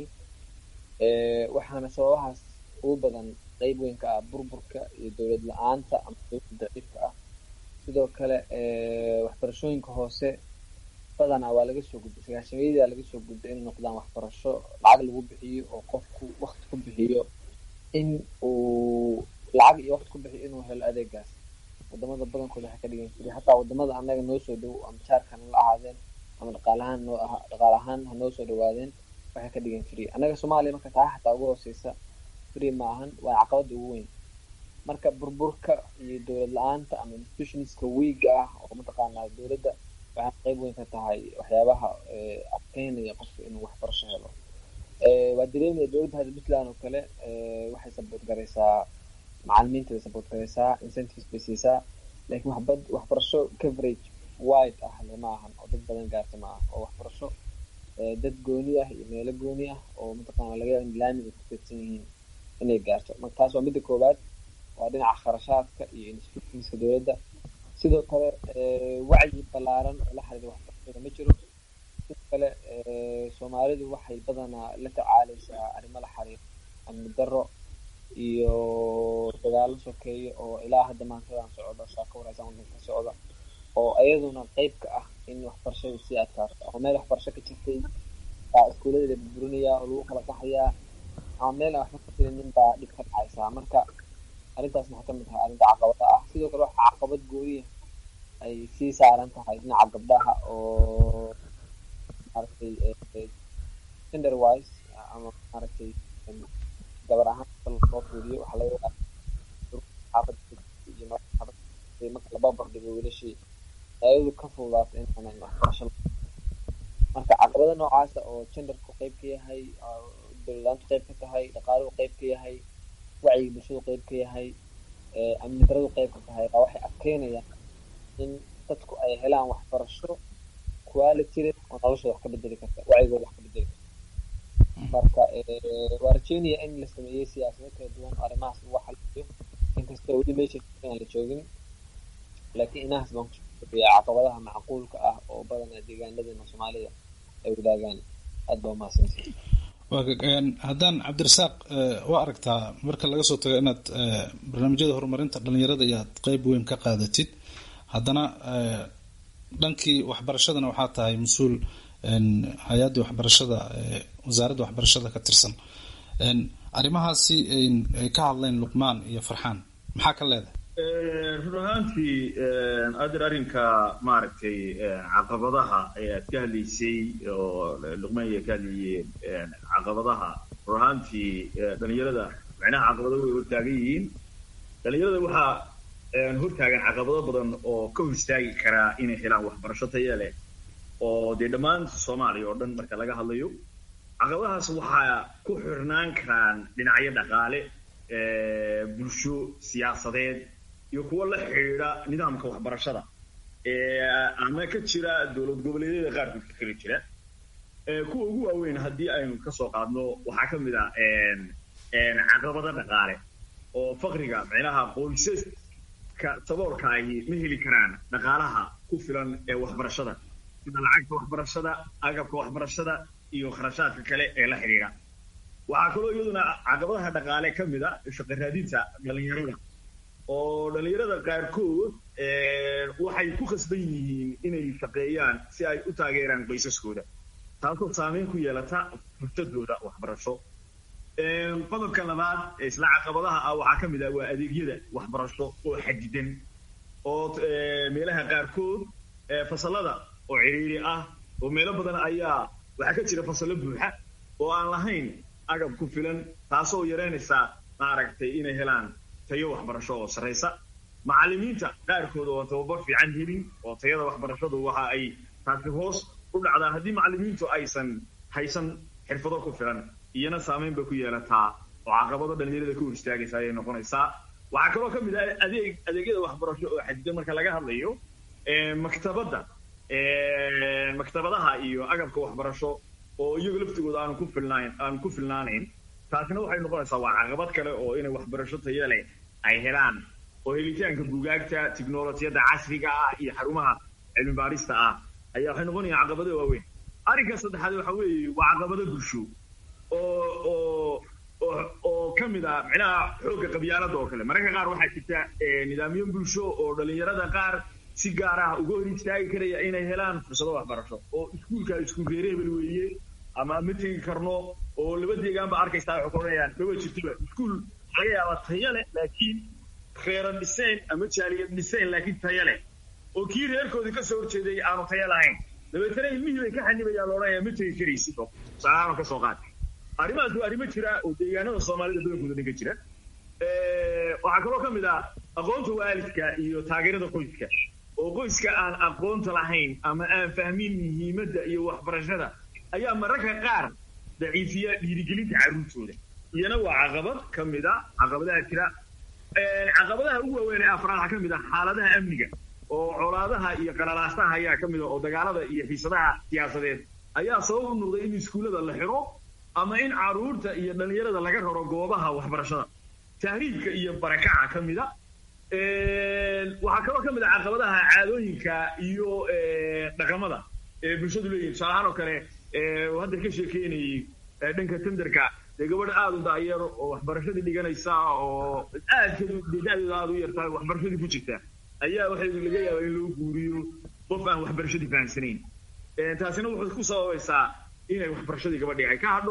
waxaana sababahaas ugu badan qeyb weyn ka ah burburka iyo dowlad la-aanta ama dowlada daciifka ah sidoo kale waxbarashooyinka hoose badanaa waa laga soo gudbay sagaashameyadaa laga soo gudbay inay noqdaan waxbarasho lacag lagu bixiyo oo qofku wakti ku bixiyo in uu lacag iyo wakti ku bixiyo inuu helo adeegaas wadamada badankooda waxay ka dhigan jiray hataa wadamada annaga noo soo dhow ama jaarkan la ahaadeen ama dhaqaalahaan noo aha dhaqaal ahaan ha noo soo dhawaadeen waxay ka dhigan jiray annaga soomaaliya marka taa xataa ugu hooseysa free ma ahan waa caqabada ugu weyn marka burburka iyo dowlad la-aanta ama institutionska wiiga ah oo mataqaanaa dowladda waxay qeyb weyn ka tahay waxyaabaha adkeynaya qofka inuu waxbarasho helo waa dareemaya dowladda hadda puntland oo kale waxay saboot garaysaa macalimiinta bay saboot garaysaa incentives bay siisaa laakiin waxbad waxbarasho coverage wide ah le ma ahan oo dad badan gaarta ma aha oo waxbarasho dad gooni ah iyo meelo gooni ah oo mataqaana laga yaaba in laamiga ku teedsan yihiin inay gaarto marka taas waa midda koowaad waa dhinaca kharashaadka iyo institutionska dowladda sidoo kale wacyi ballaaran oo la xiriira waxbarashada ma jiro sidoo kale soomaalidu waxay badanaa la tacaaleysaa arrimo la xiriira amni darro iyo dagaalo sokeeya oo ilaa hadda maantadan socda saaka wareysan wadanka ka socda oo iyaduna qeyb ka ah in waxbarashadu sii adkaato ama meel waxbarasho ka jirtay baa iskuullada la burburinayaa oo lagu kala qaxayaa ama meel aan waxba ka filinin baa dhib ka dhacaysaa marka arrintaasna waxaa kamid tahay arrinta caqabada ah sidoo kale waxaa caqabad gooniya ay sii saaran tahay dhinaca gabdhaha oo maaragtay gender wise ama maaragtay gabar ahaan loo fiiriyo waxaa laga yaabaa xaafad iyo marka laba bardhigo wiilashii ayadu ka fududaato inaanan waxbarasho marka caqabada noocaasa oo genderku qeyb ka yahay dowladaantu qeyb ka tahay dhaqaaluhu qeyb ka yahay wacyiga bulshadu qeyb ka yahay amni daradu qeyb ka tahay baa waxay adkeynayaan in dadku ay helaan waxbarasho quality leh oo noloshooda wax ka bedeli karta wacyigooda wax ka bedeli karta marka waa rajeynaya in la sameeyey siyaasado kala duwan oo arrimahaas lagu xaliyo inkastoo weli meesha aan la joogin laakiin inahaas baan kusobiya caqabadaha macquulka ah oo badanaa deegaanadeena soomaalida ay wadaagaan aad baa umahadsantihi haddaan cabdirasaaq waa aragtaa marka laga soo tago inaad barnaamijyada horumarinta dhalinyarada iyo aad qeyb weyn ka qaadatid haddana dhankii waxbarashadana waxaa tahay mas-uul hay-addii waxbarashada wasaaradda waxbarashada ka tirsan arrimahaasi ay ka hadleen luqmaan iyo farxaan maxaa ka leedahay run ahaantii adir arrinka maaragtay caqabadaha ayaad ka hadlaysay oo luqmaan iya ka hadlayeen caqabadaha run ahaantii dhalinyarada macnaha caqabado way hortaagan yihiin dhalinyarada waxaa hortaagan caqabado badan oo ka hor istaagi karaa inay helaan waxbarasho taya leh oo dee dhammaan soomaaliya oo dhan marka laga hadlayo caqabadahaas waxaa ku xirnaan karaan dhinacyo dhaqaale bulsho siyaasadeed iyo kuwo la xidhiidha nidaamka waxbarashada ama ka jira dowlad goboleedyada qaarkood ka kala jira kuwa ugu waaweyn haddii aynu kasoo qaadno waxaa ka mid ah caqabado dhaqaale oo faqriga micnaha qoysaska saboolka ahi ma heli karaan dhaqaalaha ku filan ee waxbarashada sida lacagta waxbarashada agabka waxbarashada iyo kharashaadka kale ee la xidhiidha waxaa kaloo iyaduna caqabadaha dhaqaale ka mid a shaqo raadinta dhalinyarada oo dhalinyarada qaarkood waxay ku khasban yihiin inay shaqeeyaan si ay u taageeraan qoysaskooda taasoo saameyn ku yeelata fursadooda waxbarasho qodobka labaad isla caqabadaha ah waxaa ka mid ah waa adeegyada waxbarasho oo xadidan oo meelaha qaarkood fasalada oo ciriiri ah oo meelo badan ayaa waxaa ka jira fasallo buuxa oo aan lahayn agab ku filan taasoo yareynaysa maaragtay inay helaan tayo waxbarasho oo sarraysa macallimiinta qaarkood oo tababar fiican helin oo tayada waxbarashadu waxa ay taasi hoos u dhacdaa haddii macallimiintu aysan haysan xirfado ku filan iyana saameyn bay ku yeelataa oo caqabado dhalinyarada ka hor istaagaysa ayay noqonaysaa waxaa kaloo ka mid ah adeeg adeegyada waxbarasho oo xadidan marka laga hadlayo maktabadda maktabadaha iyo agabka waxbarasho oo iyagu laftigooda aanu ku filnayn aanu ku filnaanayn taasina waxay noqonaysaa waa caqabad kale oo inay waxbarasho taya leh ay helaan oo helitaanka buugaagta tiknolojiyadda casriga ah iyo xarumaha cilmi baarista ah ayaa waxay noqonayaan caqabado waaweyn arrinka saddexaad waxa weeye waa caqabado bulsho oo oo oo oo ka mid ah micnaha xoogga qabyaalada oo kale mararka qaar waxaa jirta nidaamyo bulsho oo dhalinyarada qaar si gaar ah uga hor istaagi karaya inay helaan fursado waxbarasho oo iskuulka iskuul reereebel weeye ama ma tegi karno oo laba deegaan ba arkaysaa waxay ku odhanayaan maba jirtoba iskuul laga yaaba tayo leh laakiin reeran dhiseen ama jaaliyad dhiseen laakiin tayo leh oo kii reerkoodii kasoo horjeeday aanu tayo lahayn dabeetana ilmihii bay ka xanibayaan loodhanaya ma tegi karaysid oo salaama ka soo qaad arrimahaas waa arrimo jira oo deegaanada soomaalida badankooda dhan ka jira waxaa kaloo ka mid ah aqoonta waalidka iyo taageerada qoyska oo qoyska aan aqoonta lahayn ama aan fahmin muhiimadda iyo waxbarashada ayaa mararka qaar daciifiya dhiirigelinta carruurtooda iyana waa caqabad ka mid a caqabadaha jira caqabadaha ugu waaweyn ee afraad waxaa ka mid ah xaaladaha amniga oo colaadaha iyo qalalaastaha ayaa ka mid ah oo dagaalada iyo xiisadaha siyaasadeed ayaa sabab u noqday in iskuullada la xiro ama in carruurta iyo dhallinyarada laga raro goobaha waxbarashada tahriibka iyo barakaca ka mid a waxaa kaloo ka mid ah caqabadaha caadooyinka iyo dhaqamada ee bulshadu leeyihin tusaale ahaan oo kale hadda ka sheekeynayay dhanka tenderka dee gabadh aada u daayeer oo waxbarashadii dhiganaysa oo aadkeedu dee da-deeda aada u yartahay waxbarashadii ku jirta ayaa waxay laga yaabaa in loo guuriyo qof aan waxbarashadii fahamsanayn taasina wuxuu ku sababaysaa inay waxbarashadii gabadhii ay ka hadho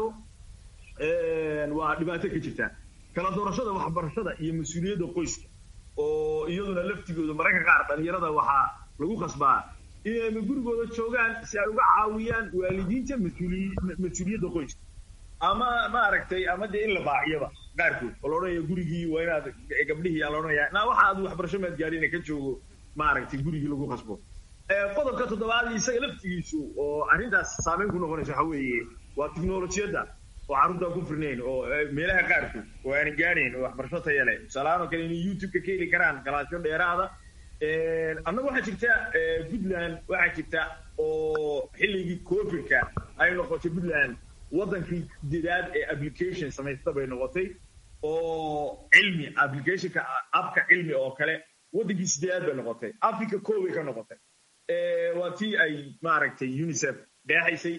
waa dhibaato ka jirta kala doorashada waxbarashada iyo mas-uuliyadda qoyska oo iyaduna laftigooda mararka qaar dhalinyarada waxaa lagu khasbaa inay gurigooda joogaan si ay uga caawiyaan waalidiinta mas-uuliyadda qoyska ama maaragtay ama dee in la baaciyaba qaarkood oo laodhanaya gurigii waa inaad gabdhihii aa laodhanaya na waxa aad waxbarasho maad gaadhin ka joogo maaragtay gurigii lagu khasbo qodobka toddobaad isaga laftigiisu oo arrintaas saameyn ku noqonaysa waxa weeye waa tiknolojiyadda oo carruurtaan ku firnayn oo meelaha qaarkood oo aanan gaadhayn oo waxbarasho taya leh tusaalahaan oo kale inay youtube-ka ka heli karaan galaasyo dheeraada annaga waxaa jirta puntland waxaa jirta oo xilligii covidka ay noqotay puntland waddankii sideedaad ee application samaysta bay noqotay oo cilmi applicationka abka cilmi oo kale waddankii sideedaad bay noqotay africa koobay ka noqotay waa tii ay maaragtay unicef dheexaysay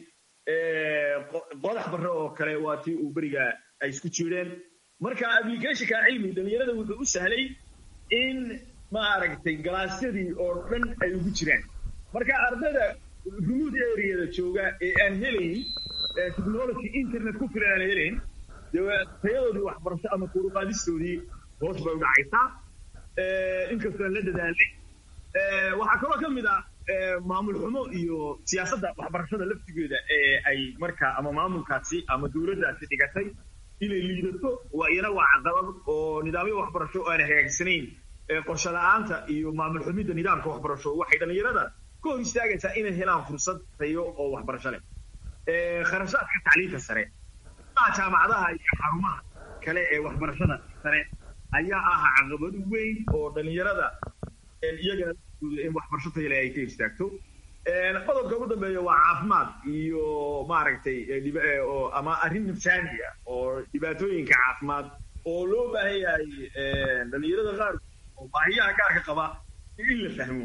qodax barre oo kale waa tii uu beriga ay isku jireen marka applicationka cilmi dhalinyarada wuxuu u sahlay in maaragtay galaasyadii oo dhan ay ugu jiraan marka ardayda remote areada jooga ee aan helayn technology internet ku filan aan helayn dee tayadoodii waxbarasho ama kuruqaadistoodii hoos bay u dhacaysaa inkastoo aan la dadaalay waxaa kaloo ka mid ah maamul xumo iyo siyaasadda waxbarashada laftigeeda ee ay markaa ama maamulkaasi ama dowladdaasi dhigatay inay liidato waa iyana waa caqabad oo nidaamyo waxbarasho oo aan hagaagsanayn qorshe la-aanta iyo maamul xumidda nidaamka waxbarasho waxay dhallinyarada ka hor istaagaysaa inay helaan fursad tayo oo waxbarasho leh kharashaadka tacliinta sare jaamacadaha iyo xarumaha kale ee waxbarashada sare ayaa ah caqabad weyn oo dhallinyarada iyagana in waxbarasho tayo leh ay ka istaagto qodobka ugu dambeeya waa caafimaad iyo maaragtay ama arrin nafsaani ah oo dhibaatooyinka caafimaad oo loo baahan yahay dhallinyarada qaar oo baahiyaha gaarka qaba in la fahmo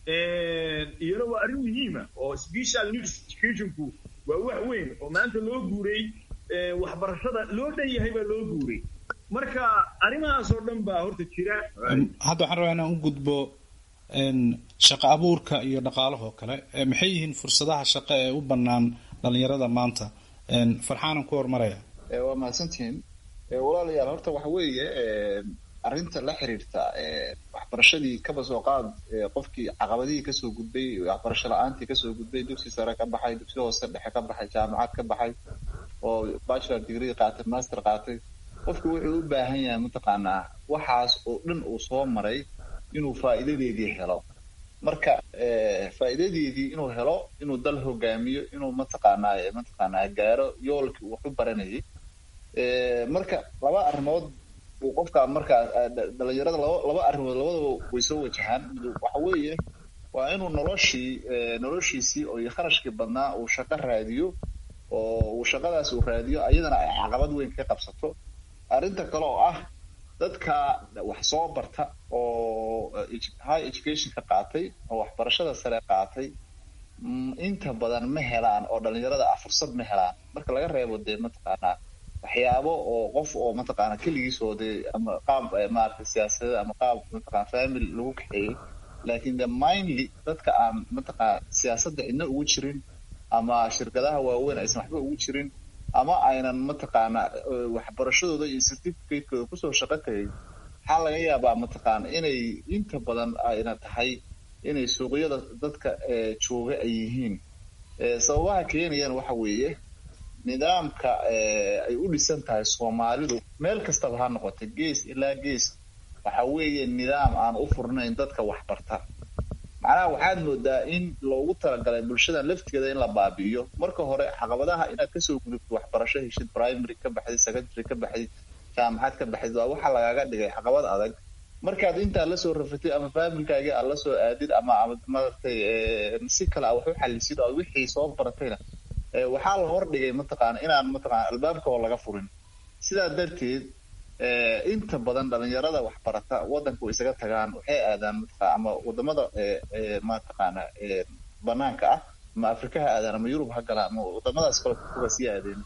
iyana waa arrin muhiima oo special needs educationku waa wax weyn oo maanta loo guuray waxbarashada loo dhan yahay baa loo guuray marka arrimahaas oo dhan baa horta jira hadda waxaan rabaa inaan u gudbo shaqo abuurka iyo dhaqaalahoo kale maxay yihiin fursadaha shaqo ee u bannaan dhalinyarada maanta farxaanan ku hormaraya waa mahadsantihiin walaalayaal horta waxa weeye arrinta la xiriirta waxbarashadii kaba soo qaad qofkii caqabadihii kasoo gudbay waxbarasho la-aantii kasoo gudbay dugsi sare ka baxay dugsi hoose dhexe ka baxay jaamacad ka baxay oo bachelor degree qaatay master qaatay qofku wuxuu u baahan yahay mataqaanaa waxaas oo dhan uu soo maray inuu faa'iidadeedii helo marka faa'iidadeedii inuu helo inuu dal hogaamiyo inuu mataqaanaa mataqaanaa gaaro yoolkii uu wax u baranayay marka laba arrimood uu qofka markaa dhalinyarada laba laba arrimood labadaba way soo wajahaan waxa weeye waa inuu noloshii noloshiisii oo iyo kharashkii badnaa uu shaqo raadiyo oo uu shaqadaas uu raadiyo ayadana ay caqabad weyn ka qabsato arrinta kale oo ah dadka wax soo barta oo high education ka qaatay oo waxbarashada sare qaatay inta badan ma helaan oo dhalinyarada ah fursad ma helaan marka laga reebo dee mataqaanaa waxyaabo oo qof oo mataqaana keligiis oo dee ama qaab maarata siyaasadada ama qaab mataqana family lagu kaxeeyey laakiin the mindly dadka aan mataqana siyaasadda cidna ugu jirin ama shirkadaha waaweyn aysan waxba ugu jirin ama aynan mataqaana waxbarashadooda iyo certificate-kooda kusoo shaqo tagay waxaa laga yaabaa mataqaana inay inta badan ayna tahay inay suuqyada dadka jooga ay yihiin sababaha keenayaan waxa weeye nidaamka ay u dhisan tahay soomaalidu meel kastaba ha noqotay gees ilaa gees waxa weeye nidaam aan u furnayn dadka waxbarta macnaha waxaad moodaa in loogu talagalay bulshadan laftigeeda in la baabi'iyo marka hore caqabadaha inaad kasoo gudubto waxbarasho heshid primary ka baxdid secondary ka baxdid jaamacad ka baxdid waa waxa lagaaga dhigay caqabad adag markaad intaa lasoo rafatid ama faamilkaagii aad lasoo aadid ama maaragtay si kale a wax u xalisid oo wixii soo baratayna waxaa la hordhigay mataqaana inaan mataqana albaabka oo laga furin sidaa darteed inta badan dhalinyarada waxbarata waddanka way isaga tagaan waxay aadaan mataqaa ama wadamada mataqaana banaanka ah ama afrika ha aadaan ama yurub ha galaan ama wadamadaas kale kuga sii aadeen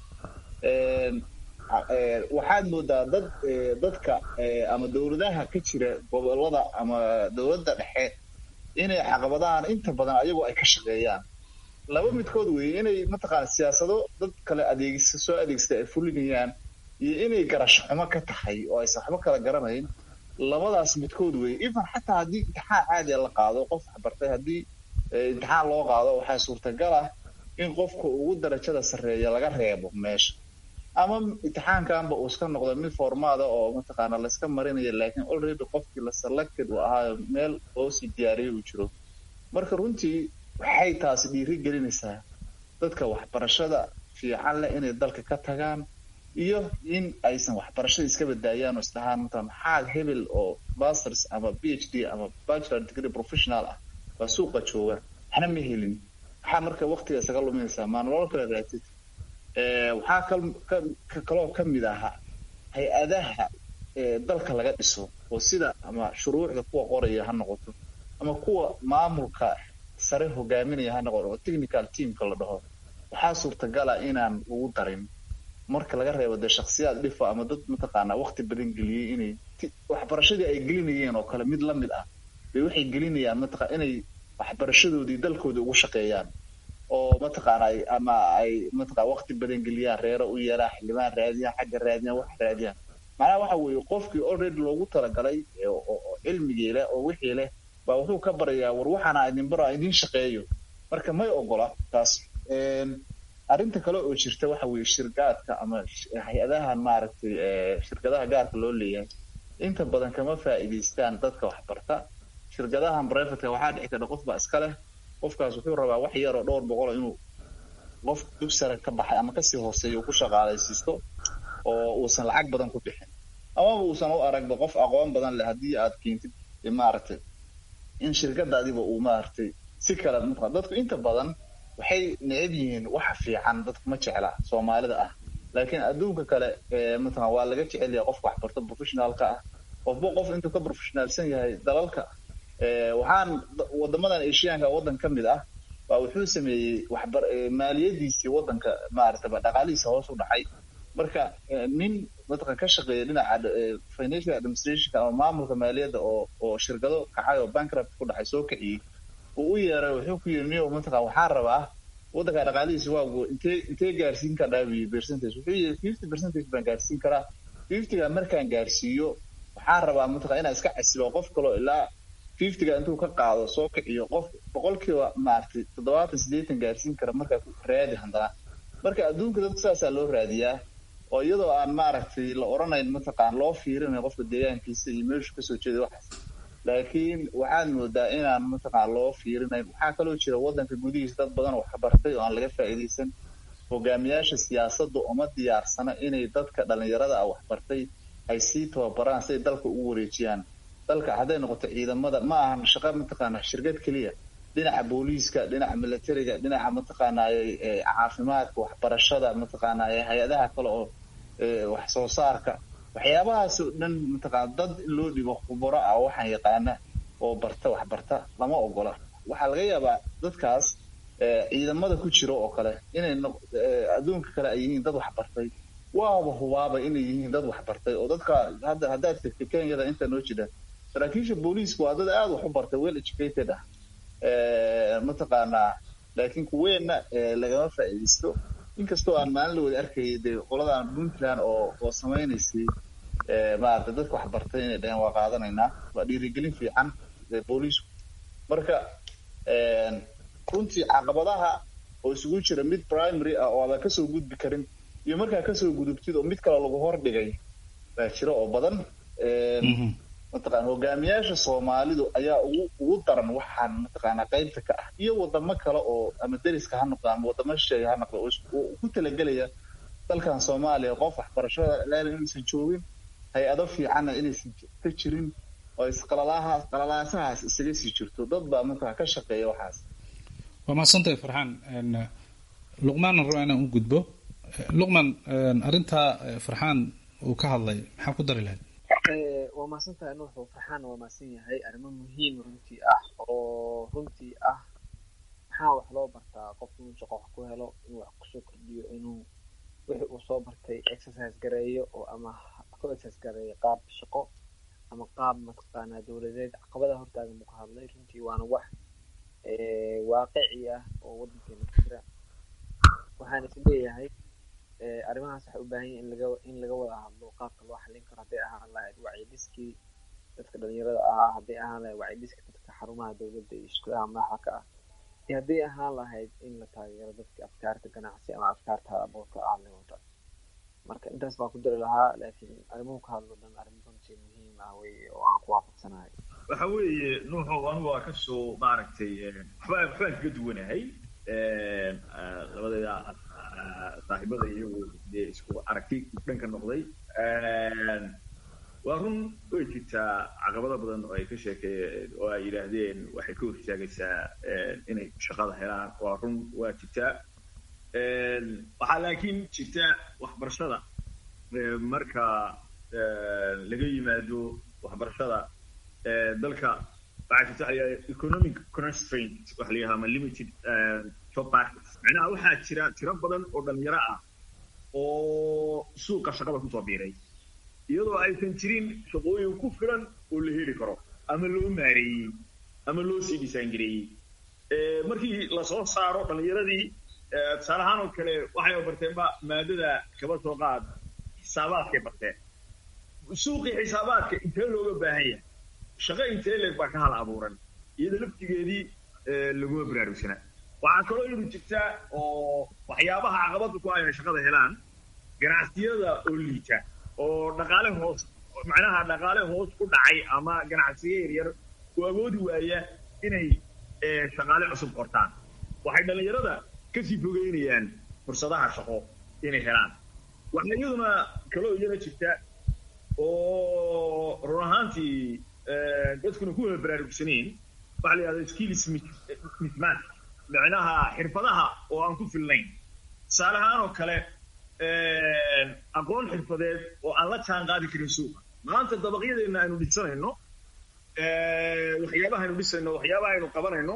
waxaad moodaa dad dadka ama dowladaha ka jira gobolada ama dowladda dhexe inay caqabadahan inta badan ayagoo ay ka shaqeeyaan laba midkood weeye inay mataqaana siyaasado dad kale adeegsa soo adeegsada ay fulinayaan iyo inay garasho xumo ka tahay oo aysan waxba kala garanayn labadaas midkood weeye even xataa haddii imtixaan caadiya la qaado qof waxbartay haddii imtixaan loo qaado waxaa suurtagal ah in qofka ugu darajada sarreeya laga reebo meesha ama imtixaankanba uu iska noqdo mid formaada oo mataqaana layska marinayo laakiin already qofkii la selected uu ahaayo meel loosii diyaariyay uu jiro marka runtii waxay taasi dhiiri gelinaysaa dadka waxbarashada fiican leh inay dalka ka tagaan iyo in aysan waxbarashada iska badaayaan oo isdhahaan mata maxaa hebel oo masters ama b h d ama bachelor degree professional ah baa suuqa jooga waxna ma helin maxaa marka waktiga isaga luminaysaa maa nolol kale raatid waxaa kal kaloo kamid ahaa hay-adaha dalka laga dhiso oo sida ama shuruucda kuwa qoraya ha noqoto ama kuwa maamulka sare hogaaminaya ha noqoto oo technical teamka la dhaho waxaa suurtagala inaan ugu darin marka laga reebo dee shaksiyaad dhifa ama dad mataqaanaa wakti badan geliyey inay waxbarashadii ay gelinayeen oo kale mid lamid ah bay waxay gelinayaan mataqa inay waxbarashadoodii dalkoodii ugu shaqeeyaan oo mataqaana ama ay mataqa wakti badan geliyaan reero u yeelaan xildhibaan raadiyaan xagga raadiyaan wax raadiyaan macnaha waxa weeye qofkii already loogu talagalay oo cilmigii leh oo wixii leh baa wuxuu ka barayaa war waxaana idin baro idin shaqeeyo marka may ogola taas arrinta kale oo jirta waxa weeye shirgaadka ama hay-adahan maaragtay shirkadaha gaarka loo leeyahay inta badan kama faa'iidaystaan dadka waxbarta shirkadahan brevetka waxaa dhici karta qof baa iska leh qofkaas wuxuu rabaa wax yar oo dhowr boqol inuu qof dug sare ka baxay ama kasii hooseeya uu ku shaqaalaysiisto oo uusan lacag badan ku bixin amaba uusan u aragba qof aqoon badan leh haddii aad keentid maaragtay in shirkadaadiba uu maaragtay si kale maa dadku inta badan waxay neceb yihiin waxa fiican dadku ma jecla soomaalida ah laakiin adduunka kale matala waa laga jecel yahay qofka waxbarto professionaalka ah qofba qof intuu ka professionaalsan yahay dalalka waxaan wadamadan asiyaanka waddan ka mid ah baa wuxuu sameeyey waxbar maaliyadiisii waddanka maaragtay dhaqaalihiisa hoos u dhacay marka nin mataqan ka shaqeeya dhinaca financial administrationka ama maamulka maaliyadda oo oo shirkado kacay oo bankrupt ku dhacay soo kiciyey uu u yeeray wuxuu ku yiri niyo mataqan waxaan rabaa waddanka dhaqaalihiisa waagu intee intee gaarsiin ka dhaabiyo percentage wuxuu yiri fifty percentage baan gaarsiin karaa fiftyga markaan gaarsiiyo waxaan rabaa mataqan inaan iska casilo qof kaloo ilaa fiftyga intuu ka qaado soo kiciyo qof boqolkiiba maaragtay toddobaatan siddeetan gaarsiin kara markaa raadi haddana marka adduunka dadka saasaa loo raadiyaa oo iyadoo aan maaragtay la odhanayn mataqaan loo fiirinayo qofka deegaankiisa iyo meeshu kasoo jeeda waxaas laakiin waxaad moodaa inaan mataqaan loo fiirinayn waxaa kaloo jira waddanka gudihiisa dad badan oo waxbartay oo aan laga faa'iidaysan hogaamiyaasha siyaasadda uma diyaarsana inay dadka dhalinyarada ah waxbartay ay sii tababaraan si ay dalka ugu wareejiyaan dalka hadday noqoto ciidamada ma ahan shaqo mataqaana shirkad keliya dhinaca booliiska dhinaca militariga dhinaca mataqaanaaye caafimaadka waxbarashada mataqaanaaye hay-adaha kale oo wax soo saarka waxyaabahaas oo dhan mataqaana dad in loo dhibo khubaro ah waxaan yaqaana oo barta wax barta lama ogola waxaa laga yaabaa dadkaas ciidamada ku jiro oo kale inay adduunka kale ay yihiin dad wax bartay waaba hubaaba inay yihiin dad wax bartay oo dadka hadda haddaad tegtay kenyada inta noo jira saraakiisha booliiska waa dad aada wax u bartay well educated ah mataqaanaa laakiin kuweenna lagama faa'iidaysto inkastoo aan maalin la wada arkayay dee qoladan puntland oo oo samaynaysay maaragtay dadka wax bartay inay dhaheen waa qaadanaynaa waa dhiirigelin fiican booliisku marka runtii caqabadaha oo isugu jira mid primary ah oo aadan kasoo gudbi karin iyo markaa kasoo gudubtid oo mid kale lagu hordhigay baa jira oo badan mataqana hogaamiyaasha soomaalidu ayaa ugu ugu daran waxaan mataqaanaa qaybta ka ah iyo wadamo kale oo ama deriska ha noqda ama wadamo shisheeye ha noqda oo ku talagelaya dalkan soomaaliya qof waxbarashada leela inaysan joogin hay-ado fiicanna inaysan ka jirin oo isqalalahaas qalalaasahaas isaga sii jirto dad baa mataqana ka shaqeeya waxaas waa mahadsantahay farxaan luqmaanna raba inaan u gudbo luqman arrintaa farxaan uu ka hadlay maxaa ku dari lahayd waa mahadsantahay nuuxu farxaana waa mahadsan yahay arrimo muhiim runtii ah oo runtii ah maxaa wax loo bartaa qofku inuu shaqo wax ku helo inuu wax kusoo kordhiyo inuu wixii uu soo bartay exercise gareeyo oo ama ku exercise gareeyo qaab shaqo ama qaab mataqaanaa dowladeed caqabada hortaagan buu ka hadlay runtii waana wax waaqici ah oo waddankeena ku jira waxaan is leeyahay arrimahaas waxay u baahan yihin in laga in laga wada hadlo qaabka loo xallin karo hadday ahaan lahayd wacyidiskii dadka dhalinyarada ahaa hadday ahaan lahayd wacyidiskii dadka xarumaha dowladda iyo iskuulaha madaxa ka ah iyo hadday ahaan lahayd in la taageero dadka afkaarta ganacsi ama afkaarta halabuurka ah le wata marka intaas baan ku dari lahaa laakiin arrimuhu ka hadlo dhan arrimo runtii muhiim ah weye oo aan ku waafaqsanahay waxa weeye nuuxow anigu waa kasoo maaragtay waxba waxbaan kaga duwanahay labadeeda saaxiibada iyagu dee isku aragti dhanka noqday waa run way jirtaa caqabado badan oo ay ka sheekeeyeen oo ay yidhaahdeen waxay ka hortaagaysaa inay shaqada helaan waa run waa jirtaa waxaa laakiin jirta waxbarashada marka laga yimaado waxbarashada dalka waxaa jirta waxa la economic constraint waxa la yidhaha ama limited job market macnaha waxaa jira tiro badan oo dhalinyaro ah oo suuqa shaqada kusoo biiray iyadoo aysan jirin shaqooyin ku filan oo la heli karo ama loo maareeyey ama loo sii dhisaangareeyey markii lasoo saaro dhalinyaradii tusaale ahaan oo kale waxay barteenba maadada kaba soo qaad xisaabaadkay barteen suuqii xisaabaadka intee looga baahan yahay shaqo intee leeg baa ka hal abuuran iyada laftigeedii laguma baraarugsanaa waxaa kaloo yadu jirta oo waxyaabaha caqabada ku ah inay shaqada helaan ganacsiyada oo liita oo dhaqaale hoos macnaha dhaqaale hoos ku dhacay ama ganacsiyo yaryar oo awoodi waaya inay shaqaale cusub qortaan waxay dhallinyarada kasii fogeynayaan fursadaha shaqo inay helaan waxaa iyaduna kaloo iyana jirta oo run ahaantii dadkuna ku wada baraarugsanayn waxa la yidhahda skills mismatch macnaha xirfadaha oo aan ku filnayn tusaale ahaan oo kale aqoon xirfadeed oo aan la jaan qaadi karin suuqa maanta dabaqyadeena aynu dhisanayno waxyaabaha aynu dhisayno waxyaabaha aynu qabanayno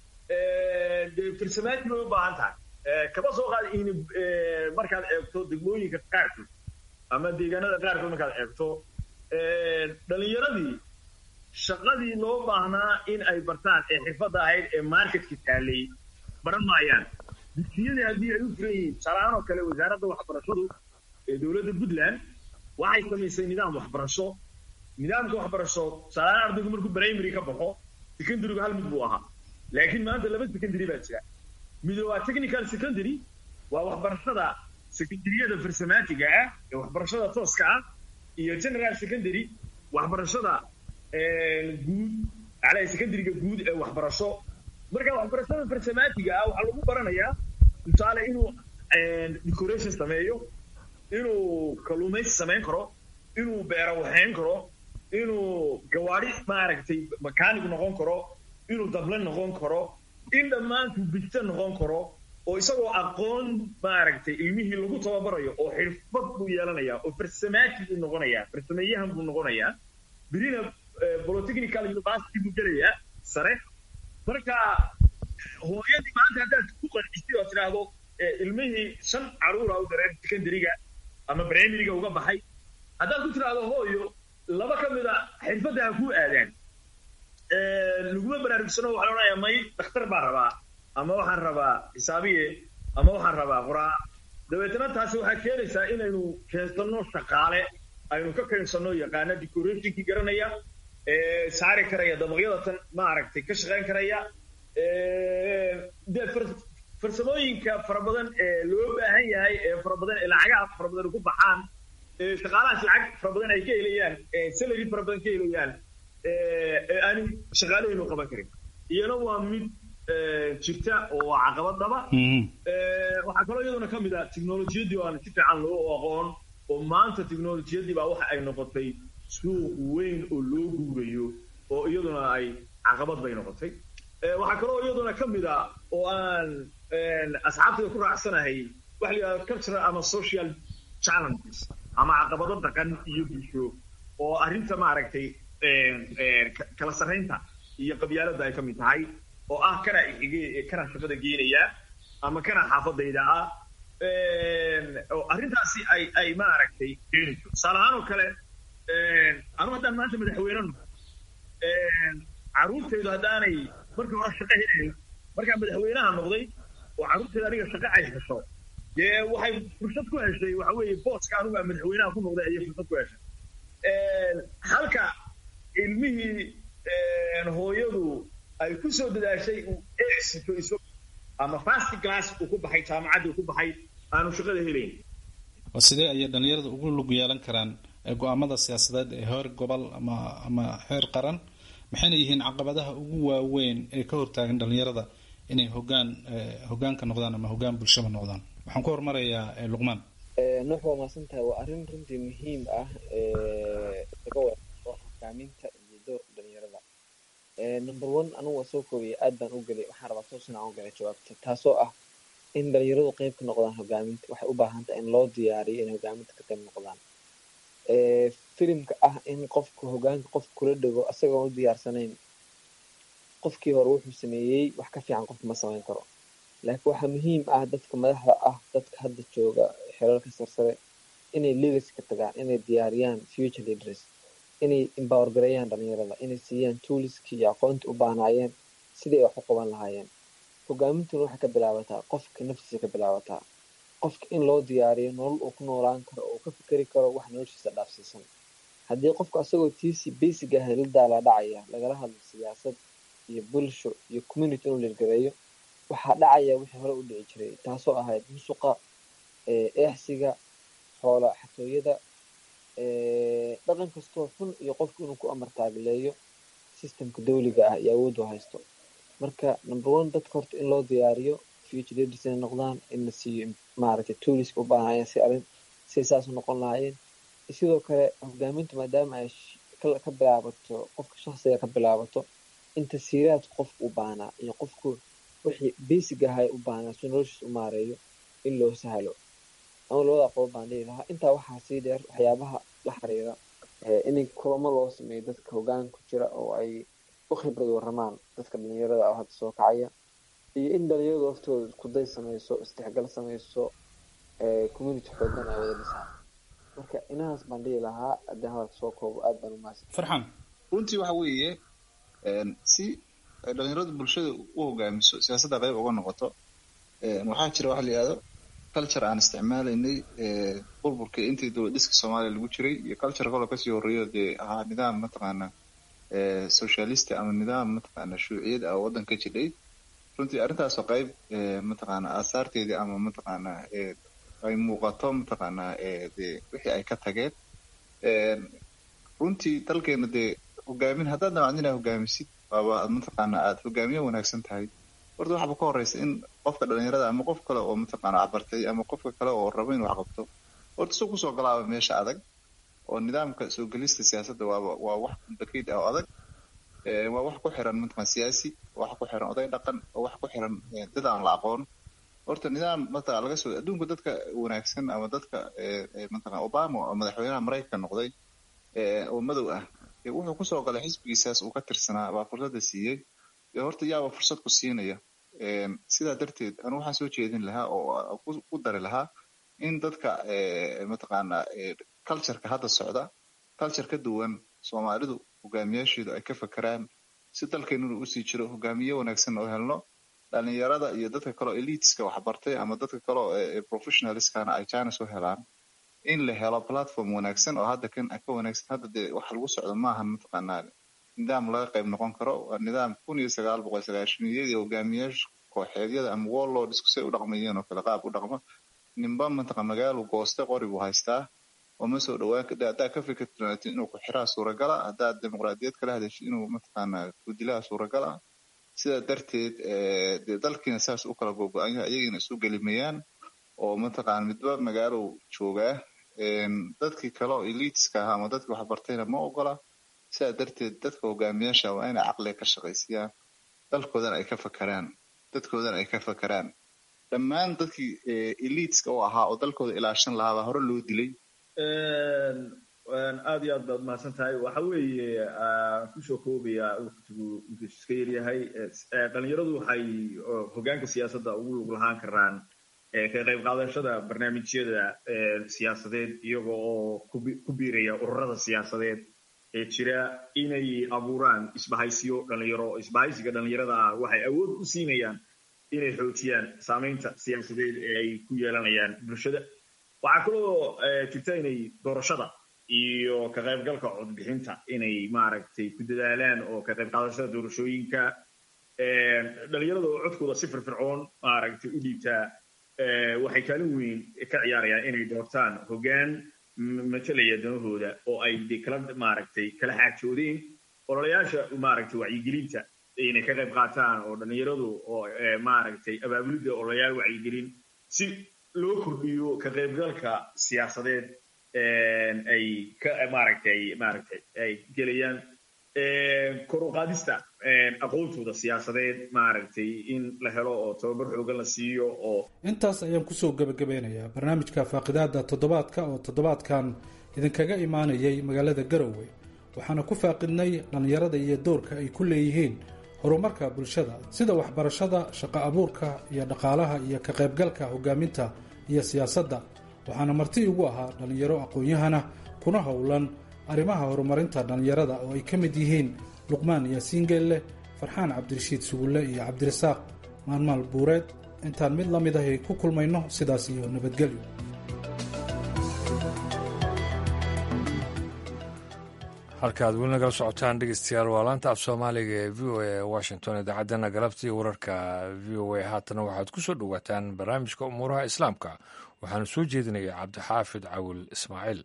dee farsamaatin bay u baahan tahay kaba soo qaad in markaad eegto degmooyinka qaarkood ama deegaanada qaarkood markaad eegto dhalinyaradii shaqadii loo baahnaa in ay bartaan ee xirfadda ahayd ee marketka taalay baran maayaan dugsiyadii haddii ay u furan yihiin tusaalahaan oo kale wasaaradda waxbarashadu ee dowladda puntland waxay samaysay nidaam waxbarasho nidaamka waxbarasho tusaalahaan ardaygu markuu primary ka baxo secondarygu hal mid buu ahaa laakiin maanta laba secondary baa jira mid waa technical secondary waa waxbarashada secondaryada farsamaatiga ah ee waxbarashada tooska ah iyo general secondary waxbarashada guud macnaha secondaryga guud ee waxbarasho marka waxbarashada farsamaatiga ah waxaa lagu baranayaa tusaale inuu decoration sameeyo inuu kalluumaysi samayn karo inuu beero waxayn karo inuu gawaari maaragtay makaanig noqon karo inuu dable noqon karo in dhammaantuu bigta noqon karo oo isagoo aqoon maaragtay ilmihii lagu tababarayo oo xirfad buu yeelanayaa oo farsamaatig buu noqonayaa farsameeyahan buu noqonayaa birina polytechnical university buu gelayaa sare marka hooyadii maanta haddaad ku qancistay oo tidhaahdo ilmihii shan caruura u dareen secondaryga ama primaryga uga baxay haddaad ku tidhaahdo hooyo laba ka mid a xirfadda ha kuu aadaan laguma baraarugsano waxaa la odhanayaa may dhakhtar baa rabaa ama waxaan rabaa xisaabiye ama waxaan rabaa qoraa dabeetana taasi waxaa keenaysaa inaynu keensanno shaqaale aynu ka keensanno yaqaana decorationkii garanaya saari karaya dabaqyada tan maaragtay ka shaqayn karaya dee farsamooyinka fara badan ee loo baahan yahay ee fara badan ee lacagaha fara badan ku baxaan shaqaalahaas lacag fara badan ay ka helayaan salary fara badan ka helayaan ee aanu shaqaalahaynu qaban karin iyana waa mid jirta oo waa caqabadaba waxaa kaloo iyaduna ka mid ah technolojiyaddii oo aan si fiican loo aqoon oo maanta technolojiyaddii baa waxa ay noqotay suuq weyn oo loo guurayo oo iyaduna ay caqabad bay noqotay waxaa kaloo iyaduna ka mid ah oo aan asxaabtayda ku raacsanahay waxa la yidhahda cultural ama social challenges ama caqabado dhaqan iyo bulsho oo arrinta maaragtay kala sarraynta iyo qabyaaladda ay ka mid tahay oo ah kana ixige kana shaqada geenaya ama kana xaafadayda ah oo arrintaasi ay ay maaragtay keenayso tusaale ahaan oo kale anu haddaan maanta madaxweyne noqo carruurtaydu haddaanay markii hore shaqo helayn markaan madaxweynaha noqday oo carruurtayda aniga shaqo ay hesho dee waxay fursad ku heshay waxa weeye booska anugu aan madaxweynaha ku noqday ayay fursad ku heshay halka ilmihii hooyadu ay ku soo dadaashay uu exito iso ama fast class uu ku baxay jaamacaddii uu ku baxay aanu shaqada helayn sidee ayay dhalinyarada ugu lug yeelan karaan go-aamada siyaasadeed ee heer gobol ama ama heer qaran maxayna yihiin caqabadaha ugu waaweyn ee ka hortaagan dhalinyarada inay hogaan hogaanka noqdaan ama hogaan bulshada noqdaan waxaan ku hormarayaa luqmaan nuux waa maasan tahay waa arrin runtii muhiim ah laga wado hogaaminta iyo doorka dhalinyarada number one anugu waa soo koobaya aad baan u gelay waxaan rabaa toos inaan u galay jawaabta taasoo ah in dhalinyaradu qayb ka noqdaan hogaaminta waxay u baahan tahay in loo diyaariyo inay hogaaminta ka qayb noqdaan filimka ah in qofku hogaanka qof kula dhego isagoon u diyaarsanayn qofkii hore wuxuu sameeyey wax ka fiican qofka ma samayn karo laakiin waxaa muhiim ah dadka madaxda ah dadka hadda jooga xelalka sarsare inay legacy ka tagaan inay diyaariyaan future leaders inay empower gareeyaan dhalinyarada inay siiyaan tooliskii iyo aqoontii u baahnaayeen sidii ay wax u qaban lahaayeen hogaamintuna waxay ka bilaabataa qofka naftiisa ka bilaabataa qofka in loo diyaariyo nolol uu ku noolaan karo oo ka fikeri karo wax noloshiisa dhaafsiisan haddii qofka asagoo tiisi basic ah la daalaa dhacaya lagala hadlo siyaasad iyo bulsho iyo community inuu lirgareeyo waxaa dhacaya wixii hore u dhici jiray taasoo ahayd musuqa eexsiga xoola xatooyada dhaqan kastoo xun iyo qofku inuu ku amar taagileeyo systemka dawliga ah iyo awooddu haysto marka number one dadka horta in loo diyaariyo future leaders inay noqdaan in la siiyo maaragtay tooliska u baahanayeen si arrin si saas u noqon lahaayeen sidoo kale hogaamintu maadaama ay ka bilaabato qofka shakhsiga ka bilaabato in tasiiraad qofku u baahnaa iyo qofku wixii basic ahay u baahnaa si noloshiisa u maareeyo in loo sahlo ama labada qodob baan dhihi lahaa intaa waxaa sii dheer waxyaabaha la xiriira in kulamo loo sameeyo dadka hoggaan ku jira oo ay u khibrad waramaan dadka dhalinyarada oo hadda soo kacaya iyo in dhalinyaradu laftooda iskuday sameyso isdhexgal sameyso community xoogan ay wada dhisaan marka inahaas baan dhihi lahaa haddii hadalka soo koobo aad baan umahadsan farxan runtii waxa weeye si ay dhalinyaradu bulshada u hogaamiso siyaasadda qayb uga noqoto waxaa jira waxa la yihahdo culture aan isticmaalaynay burburkii intii dowlad dhiska soomaaliya lagu jiray iyo culture kaloo kasii horreeyo dee ahaa nidaam mataqaana socialist ama nidaam mataqaana shuuciyad ah oo waddanka jidhay runtii arrintaasoo qayb mataqaana aasaarteedii ama mataqaana ay muuqato mataqaana de wixii ay ka tageen runtii dalkeena dee hogaamin haddaad damacdo inaa hogaamisid waaba mataqaana aad hogaamiye wanaagsan tahay horta waxaba ka horeysa in qofka dhalinyarada ama qof kale oo mataqaana cabartay ama qofka kale oo rabo inuu wax qabto horta soo kusoo galaaba meesha adag oo nidaamka soo gelista siyaasadda waaba waa wax complicated ah oo adag waa wax ku xiran mataqan siyaasi wax ku xiran oday dhaqan oo wax ku xiran dad aan la aqoon horta nidaam mataqan laga soo adduunka dadka wanaagsan ama dadka mataqan obama oo madaxweynaha maraykanka noqday oo madow ah wuxuu kusoo galay xisbigiisaas uu ka tirsanaa baa fursadda siiyey horta yaaba fursad ku siinaya sidaa darteed anu waxaan soo jeedin lahaa oo ku dari lahaa in dadka mataqaana cultureka hadda socda culture ka duwan soomaalidu hogaamiyaasheedu ay ka fakeraan si dalkeenuna usii jiro hogaamiye wanaagsan oo helno dhalinyarada iyo dadka kaleo eliteska waxbartay ama dadka kaleo professionalskana ay chines u helaan in la helo platform wanaagsan oo hadda kan ka wanaagsan hadda dee waxa lagu socdo maahan mataqaanaa nidaam laga qayb noqon karo waa nidaam kun iyo sagaal boqol sagaashaniyadii hogaamiyaasha kooxeedyada ama warlordsku say u dhaqmayeen oo kale qaab u dhaqmo ninba mataqa magaalu gooste qori buu haystaa oo ma soo dhawaan haddaa ka fikirtid inuu ku xiraa suuragala haddaad dimuqraadiyad kala hadashid inuu mataqaanaa gudilaha suuragala sidaa darteed dee dalkiina saas u kala gogo-an yahay ayagiina isu gelimayaan oo mataqaana midba magaalow joogaa dadkii kale oo eliteska ahaa ama dadkii waxbartayna ma ogola sidaa darteed dadka hogaamiyaasha waa inay caqliga ka shaqaysiyaan dalkoodana ay ka fakeraan dadkoodana ay ka fakeraan dhammaan dadkii eliteska u ahaa oo dalkooda ilaashan lahaa baa hore loo dilay aad iyo aad baad mahadsan tahay waxa weeye kusoo koobaya waqtigu intuu iska yaryahay dhalinyaradu waxay hogaanka siyaasadda ugu lug lahaan karaan ka qayb qaadashada barnaamijyada siyaasadeed iyaga oo ku biiraya ururada siyaasadeed ee jira inay abuuraan isbahaysiyo dhalinyaro isbahaysiga dhalinyarada ah waxay awood u siinayaan inay xoojiyaan saamaynta siyaasadeed ee ay ku yeelanayaan bulshada waxaa kaloo jirta inay doorashada iyo ka qaybgalka codbixinta inay maaragtay ku dadaalaan oo ka qayb qaadashada doorashooyinka dhalinyarada oo codkooda si firfircoon maaragtay u dhiibtaa waxay kaalin weyn ka ciyaarayaan inay doortaan hoggaan matalaya danahooda oo ay de kala maaragtay kala xaajoodeen ololayaasha maaragtay wacyigelinta inay ka qayb qaataan oo dhalinyaradu oo maaragtay abaabulidda ololayaal wacyigelin si loo kordhiyo ka qaybgalka siyaasadeed ay ka maaragtay maaragtay ay gelayaan kor u qaadista aqoontooda siyaasadeed maaragtay in la helo oo tababar xoogan la siiyo oo intaas ayaan kusoo gebagabeynayaa barnaamijka faaqidaada toddobaadka oo toddobaadkan idinkaga imaanayay magaalada garowe waxaana ku faaqidnay dhallinyarada iyo doorka ay ku leeyihiin horumarka bulshada sida waxbarashada shaqo abuurka iyo dhaqaalaha iyo ka qaybgalka hogaaminta iyo siyaasadda waxaana marti igu ahaa dhallinyaro aqoon-yahana kuna howlan arrimaha horumarinta dhallinyarada oo ay ka mid yihiin luqmaan yaasiin geelle farxaan cabdirashiid sugulle iyo cabdirasaaq maalmaal buureed intaan mid la mid ahay ku kulmayno sidaas iyo nabadgelyo halkaad weli nagala socotaan dhegeystayaal waa laanta af soomaaliga ee v o a washington idaacaddana galabtii wararka v o a haatana waxaad ku soo dhowaataan barnaamijka umuuraha islaamka waxaanu soo jeedinaya cabdixaafid cawil ismaaciil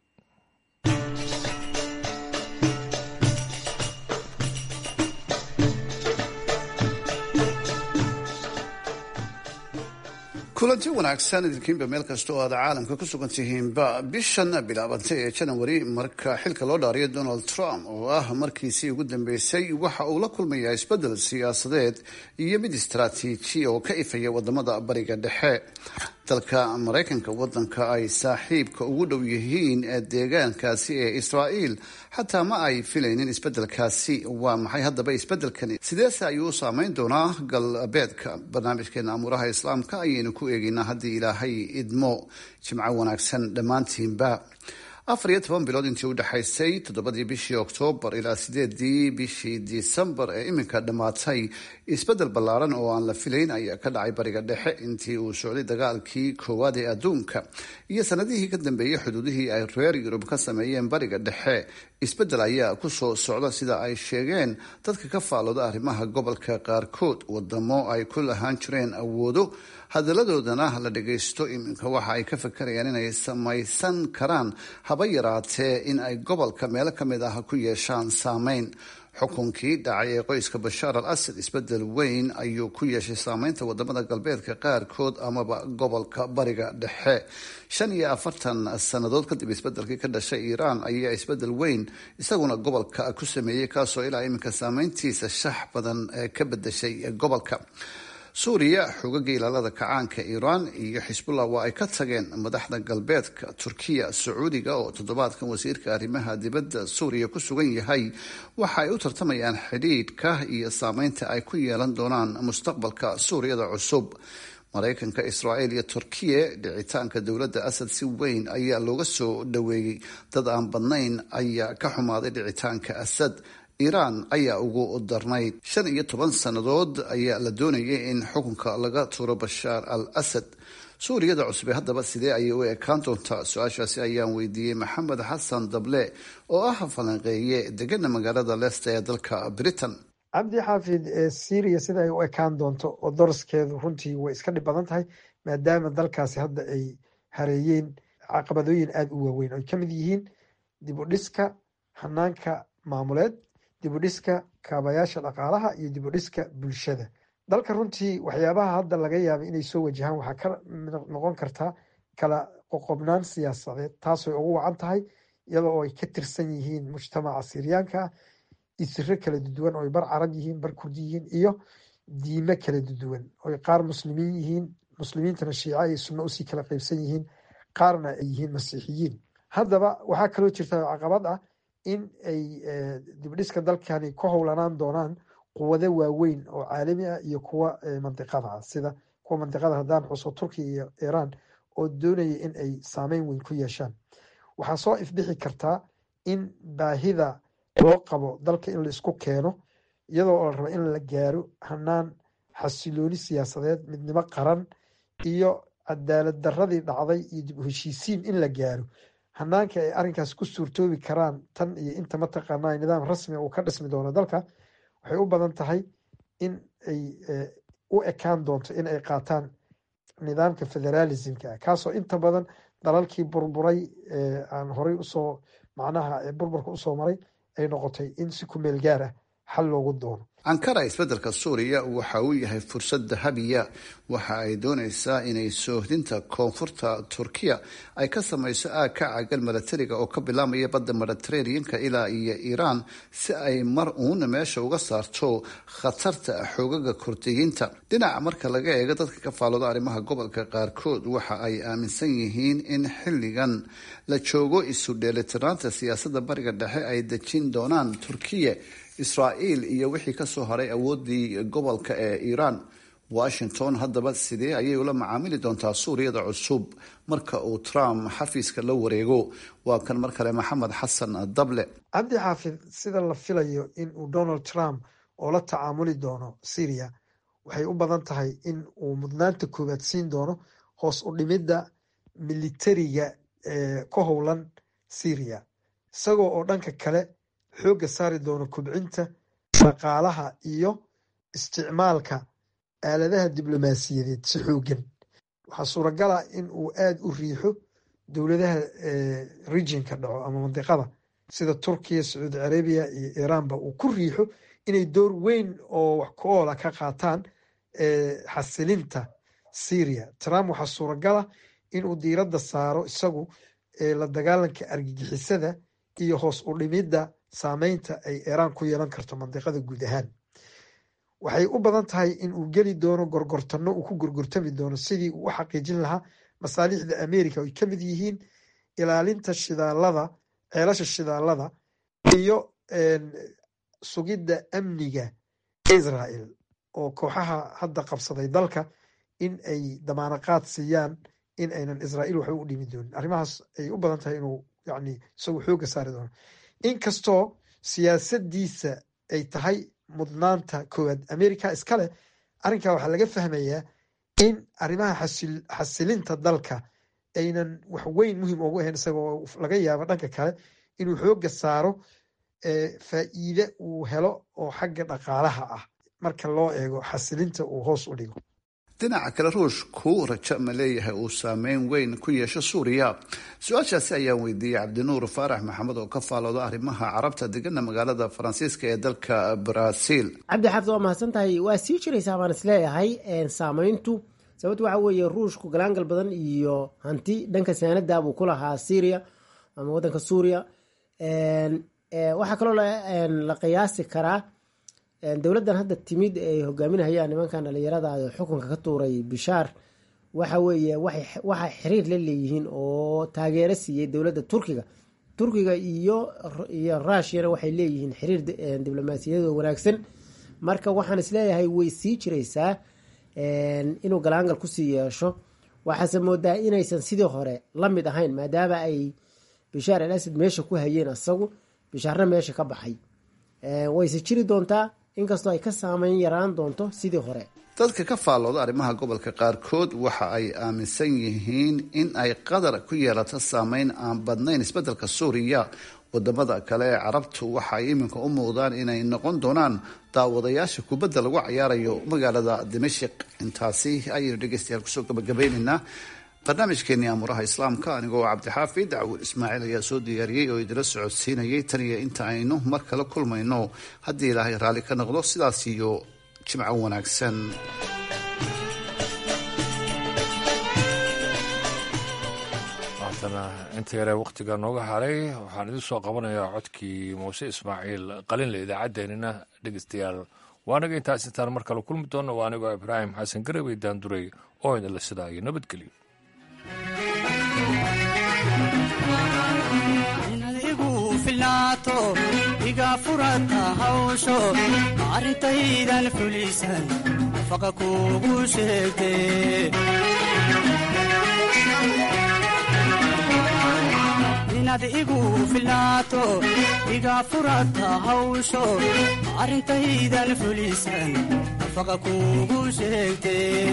kulanti wanaagsan idinkiinba meel kasta oo aad caalamka ku sugan tihiinba bishan bilaabantay ee janawari marka xilka loo dhaariyo donald trump oo ah markiisii ugu dambeysay waxa uu la kulmayaa isbedel siyaasadeed iyo mid istaraatiiji oo ka ifaya wadamada bariga dhexe dalka maraykanka wadanka ay saaxiibka ugu dhow yihiin deegaankaasi ee israa'iil xataa ma ay filaynin isbedelkaasi waa maxay haddaba isbedelkani sideese ayuu u saameyn doonaa galbeedka barnaamijkeena amuuraha islaamka ayaynu ku eegeynaa haddii ilaahay idmo jimco wanaagsan dhammaantiinba afar iyo toban bilood intii u dhexaysay toddobadii bishii oktoobar ilaa sideedii bishii disembar ee iminka dhammaatay isbedel ballaaran oo aan la filayn ayaa ka dhacay bariga dhexe intii uu socday dagaalkii koowaad ee adduunka iyo sanadihii ka dambeeyey xuduudihii ay reer yurub ka sameeyeen bariga dhexe isbedel ayaa kusoo socda sida ay sheegeen dadka ka faalooda arrimaha gobolka qaarkood wadamo ay ku lahaan jireen awoodo hadaladoodana la dhagaysto iminka waxa ay ka fakarayaan inay samaysan karaan haba yaraatee in ay gobolka meelo ka mid ah ku yeeshaan saameyn xukunkii dhacay ee qoyska bashaar al asad isbedel weyn ayuu ku yeeshay saameynta wadamada galbeedka qaarkood amaba gobolka bariga dhexe shan iyo afartan sannadood kadib isbedelkii ka dhashay iiraan ayaa isbedel weyn isaguna gobolka ku sameeyey kaasoo ilaa iminka saameyntiisa shax badan ka bedeshay gobolka suuriya xoogagga ilaalada kacaanka iiraan iyo xisbullah waa ay ka tageen madaxda galbeedka turkiya sacuudiga oo toddobaadkan wasiirka arrimaha dibadda suuriya ku sugan yahay waxa ay u tartamayaan xidhiidhka iyo saameynta ay ku yeelan doonaan mustaqbalka suuriyada cusub maraykanka israa'iil iyo turkiya dhicitaanka dowladda asad si weyn ayaa looga soo dhoweeyey dad aan badnayn ayaa ka xumaaday dhicitaanka asad iiraan ayaa ugu darnayd shan iyo toban sannadood ayaa la doonayay in xukunka laga tuuro bashaar al asad suuriyada cusube haddaba sidee ayay u ekaan doontaa su-aashaasi ayaan weydiiyey maxamed xasan dable oo ah falanqeeye degana magaalada leicester ee dalka britain cabdi xaafid syria sida ay u ekaan doonto oo doraskeedu runtii way iska dhib badan tahay maadaama dalkaasi hadda ay hareeyeen caqabadooyin aada u waaweyn oy ka mid yihiin dib u dhiska hanaanka maamuleed dibudhiska kaabayaasha dhaqaalaha iyo dibudhiska bulshada dalka runtii waxyaabaha hadda laga yaaba inay soo wajahaan waxaa ka noqon kartaa kala qoqobnaan siyaasadeed taasooy ugu wacan tahay iyadoo oo ay ka tirsan yihiin mujtamaca siryaanka ah isiro kala duduwan ooy bar carab yihiin bar kurdi yihiin iyo diime kala duduwan oy qaar muslimiin yihiin muslimiintana shiica iyo sunno usii kala qeybsan yihiin qaarna ay yihiin masiixiyiin haddaba waxaa kaloo jirta caqabad ah in ay dibdhiska dalkani ku howlanaan doonaan quwado waaweyn oo caalami ah iyo kuwa mandiqada ah sida kuwa mandiqada haddaan xuso turkiya iyo iiraan oo doonaya in ay saameyn weyn ku yeeshaan waxaa soo ifbixi kartaa in baahida loo qabo dalka in la isku keeno iyadoo la rabo in la gaaro hanaan xasilooni siyaasadeed midnimo qaran iyo cadaalad daradii dhacday iyo dib u heshiisiin in la gaaro hanaanka ay arrinkaas ku suurtoobi karaan tan iyo inta mataqaana nidaam rasmi uu ka dhismi doono dalka waxay u badan tahay in ay u ekaan doonto in ay qaataan nidaamka federalismka ah kaasoo inta badan dalalkii burburay aan horey usoo macnaha burburka usoo maray ay noqotay in si ku meel gaar ah xal loogu doono ankara isbeddelka suuriya waxa uu yahay fursad dahabiya waxa ay doonaysaa inay soohdinta koonfurta turkiya ay ka samayso aag ka caagan milatariga oo ka bilaamaya badda mediteraneanka ilaa iyo iiraan si ay mar uuna meesha uga saarto khatarta xoogaga kurdiyiinta dhinaca marka laga eego dadka ka faalooda arrimaha gobolka qaarkood waxa ay aaminsan yihiin in xilligan la joogo isu dheelitiraanta siyaasadda bariga dhexe ay dejin doonaan turkiya israa'iil iyo wixii kasoo haray awoodii gobolka ee iiraan washington haddaba sidee ayay ula macaamili doontaa suuriyada cusub marka uu trump xafiiska la wareego waa kan mar kale maxamed xasan dable cabdi xaafid sida la filayo in uu donald trump oo la tacaamuli doono syria waxay u badan tahay in uu mudnaanta koowaad siin doono hoos u dhimidda militariga ee ka howlan syria isagoo oo dhanka kale xoogga saari doono kubcinta dhaqaalaha iyo isticmaalka aaladaha diblomaasiyadeed si xoogan waxaa suuragala in uu aada u riixo dowladaha regionka dhaco ama mandiqada sida turkiya sacuudi carabiya iyo iiraanba uu ku riixo inay door weyn oo wax ku oola ka qaataan xasilinta syria trump waxaa suuragala inuu diiradda saaro isagu la dagaalanka argagixisada iyo hoos u dhimidda saameynta ay iiraan ku yeelan karto mandiqada guud ahaan waxay u badan tahay in uu geli doono gorgortano uu ku gorgortami doono sidii uu u xaqiijin lahaa masaalixda america ay ka mid yihiin ilaalinta shidaalada ceelasha shidaalada iyo sugidda amniga israel oo kooxaha hadda qabsaday dalka in ay damaanaqaad siiyaan in aynan israel waxba u dhimi doonin arrimahaas ay u badan tahay inuu yani isagu xooga saari doono inkastoo siyaasadiisa ay tahay mudnaanta koowaad america iskale arrinkaa waxaa laga fahmayaa in arrimaha xasilinta dalka aynan wax weyn muhiim ugu ahayn isagoo laga yaabo dhanka kale inuu xooga saaro faa'iide uu helo oo xagga dhaqaalaha ah marka loo eego xasilinta uu hoos u dhigo dhinaca kale ruushku rajo ma leeyahay uu saameyn weyn ku yeesho suuriya su-aashaasi ayaan weydiiyey cabdinuur faarax maxamed oo ka faalooda arrimaha carabta degana magaalada faransiiska ee dalka brazil cabdi xaafid waa mahadsan tahay waa sii jiraysaa baan isleeyahay saameyntu sababto waxa weeye ruushku galaangal badan iyo hanti dhanka saanada buu ku lahaa syria ama wadanka suuriya waxaa kaloo la qiyaasi karaa dowladdan hadda timid ay hogaaminahayaan nimankan dhalinyarada xukunka ka tuuray bishaar waxa weeye waxay xiriir la leeyihiin oo taageero siiyey dowladda turkiga turkiga iyo iyo rushiyana waxay leeyihiin xiriir diblomaasiyadoo wanaagsan marka waxaan isleeyahay way sii jiraysaa inuu galaangal kusii yeesho waxaase moodaa inaysan sidii hore la mid ahayn maadaama ay bishaar al asad meesha ku hayeen asagu bishaarna meesha ka baxay wayse jiri doontaa inkastoo ay ka saameyn yaraan doonto sidii hore dadka ka faallooda arrimaha gobolka qaarkood waxa ay aaminsan yihiin in ay qadar ku yeelato saameyn aan badnayn isbeddelka suuriya wadamada kale ee carabtu waxa ay iminka u muuqdaan inay noqon doonaan daawadayaasha kubadda lagu cayaarayo magaalada dimashik intaasi ayaynu dhegeystayaal kusoo gabagabaynaynaa barnaamijkeenii aamuraha islaamka anigoo cabdixaafid dacwur ismaaciil ayaa soo diyaariyey oo idila socodsiinayay tan iyo inta aynu mar kale kulmayno haddii ilaahay raalli ka noqdo sidaas iyo jimco wanaagsan haatana inta yaree wakhtiga nooga haray waxaan idin soo qabanayaa codkii muuse ismaaciil qalinle idaacaddeenina dhegeystayaal waanaga intaas intaan mar kale kulmi doonno waa anigoo ibraahim xasan garawey daanduray oo idinla sidaa iyo nabadgelyo iga furata hawsho arrintaydan fulisan nafaqa kugu sheegte inaad igu filnaato iga furata hawsho arrintaydan fulisan nafaqa kugu sheegte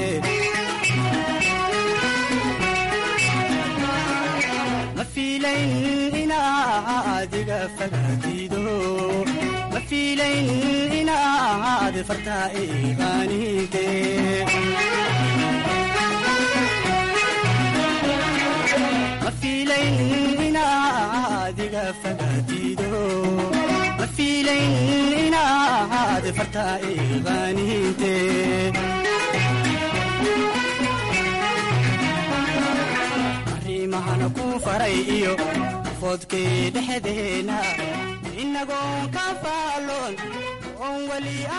mafiilayn inaad iga fagaatido mafiilayn inaad fartaa iqaaninte mafiilayn inaad iga fagaatido fiilayn inaad farta iqaaniinte arrimahana ku faray iyo foodkii dhexdeena inagoon ka faaloon oon weli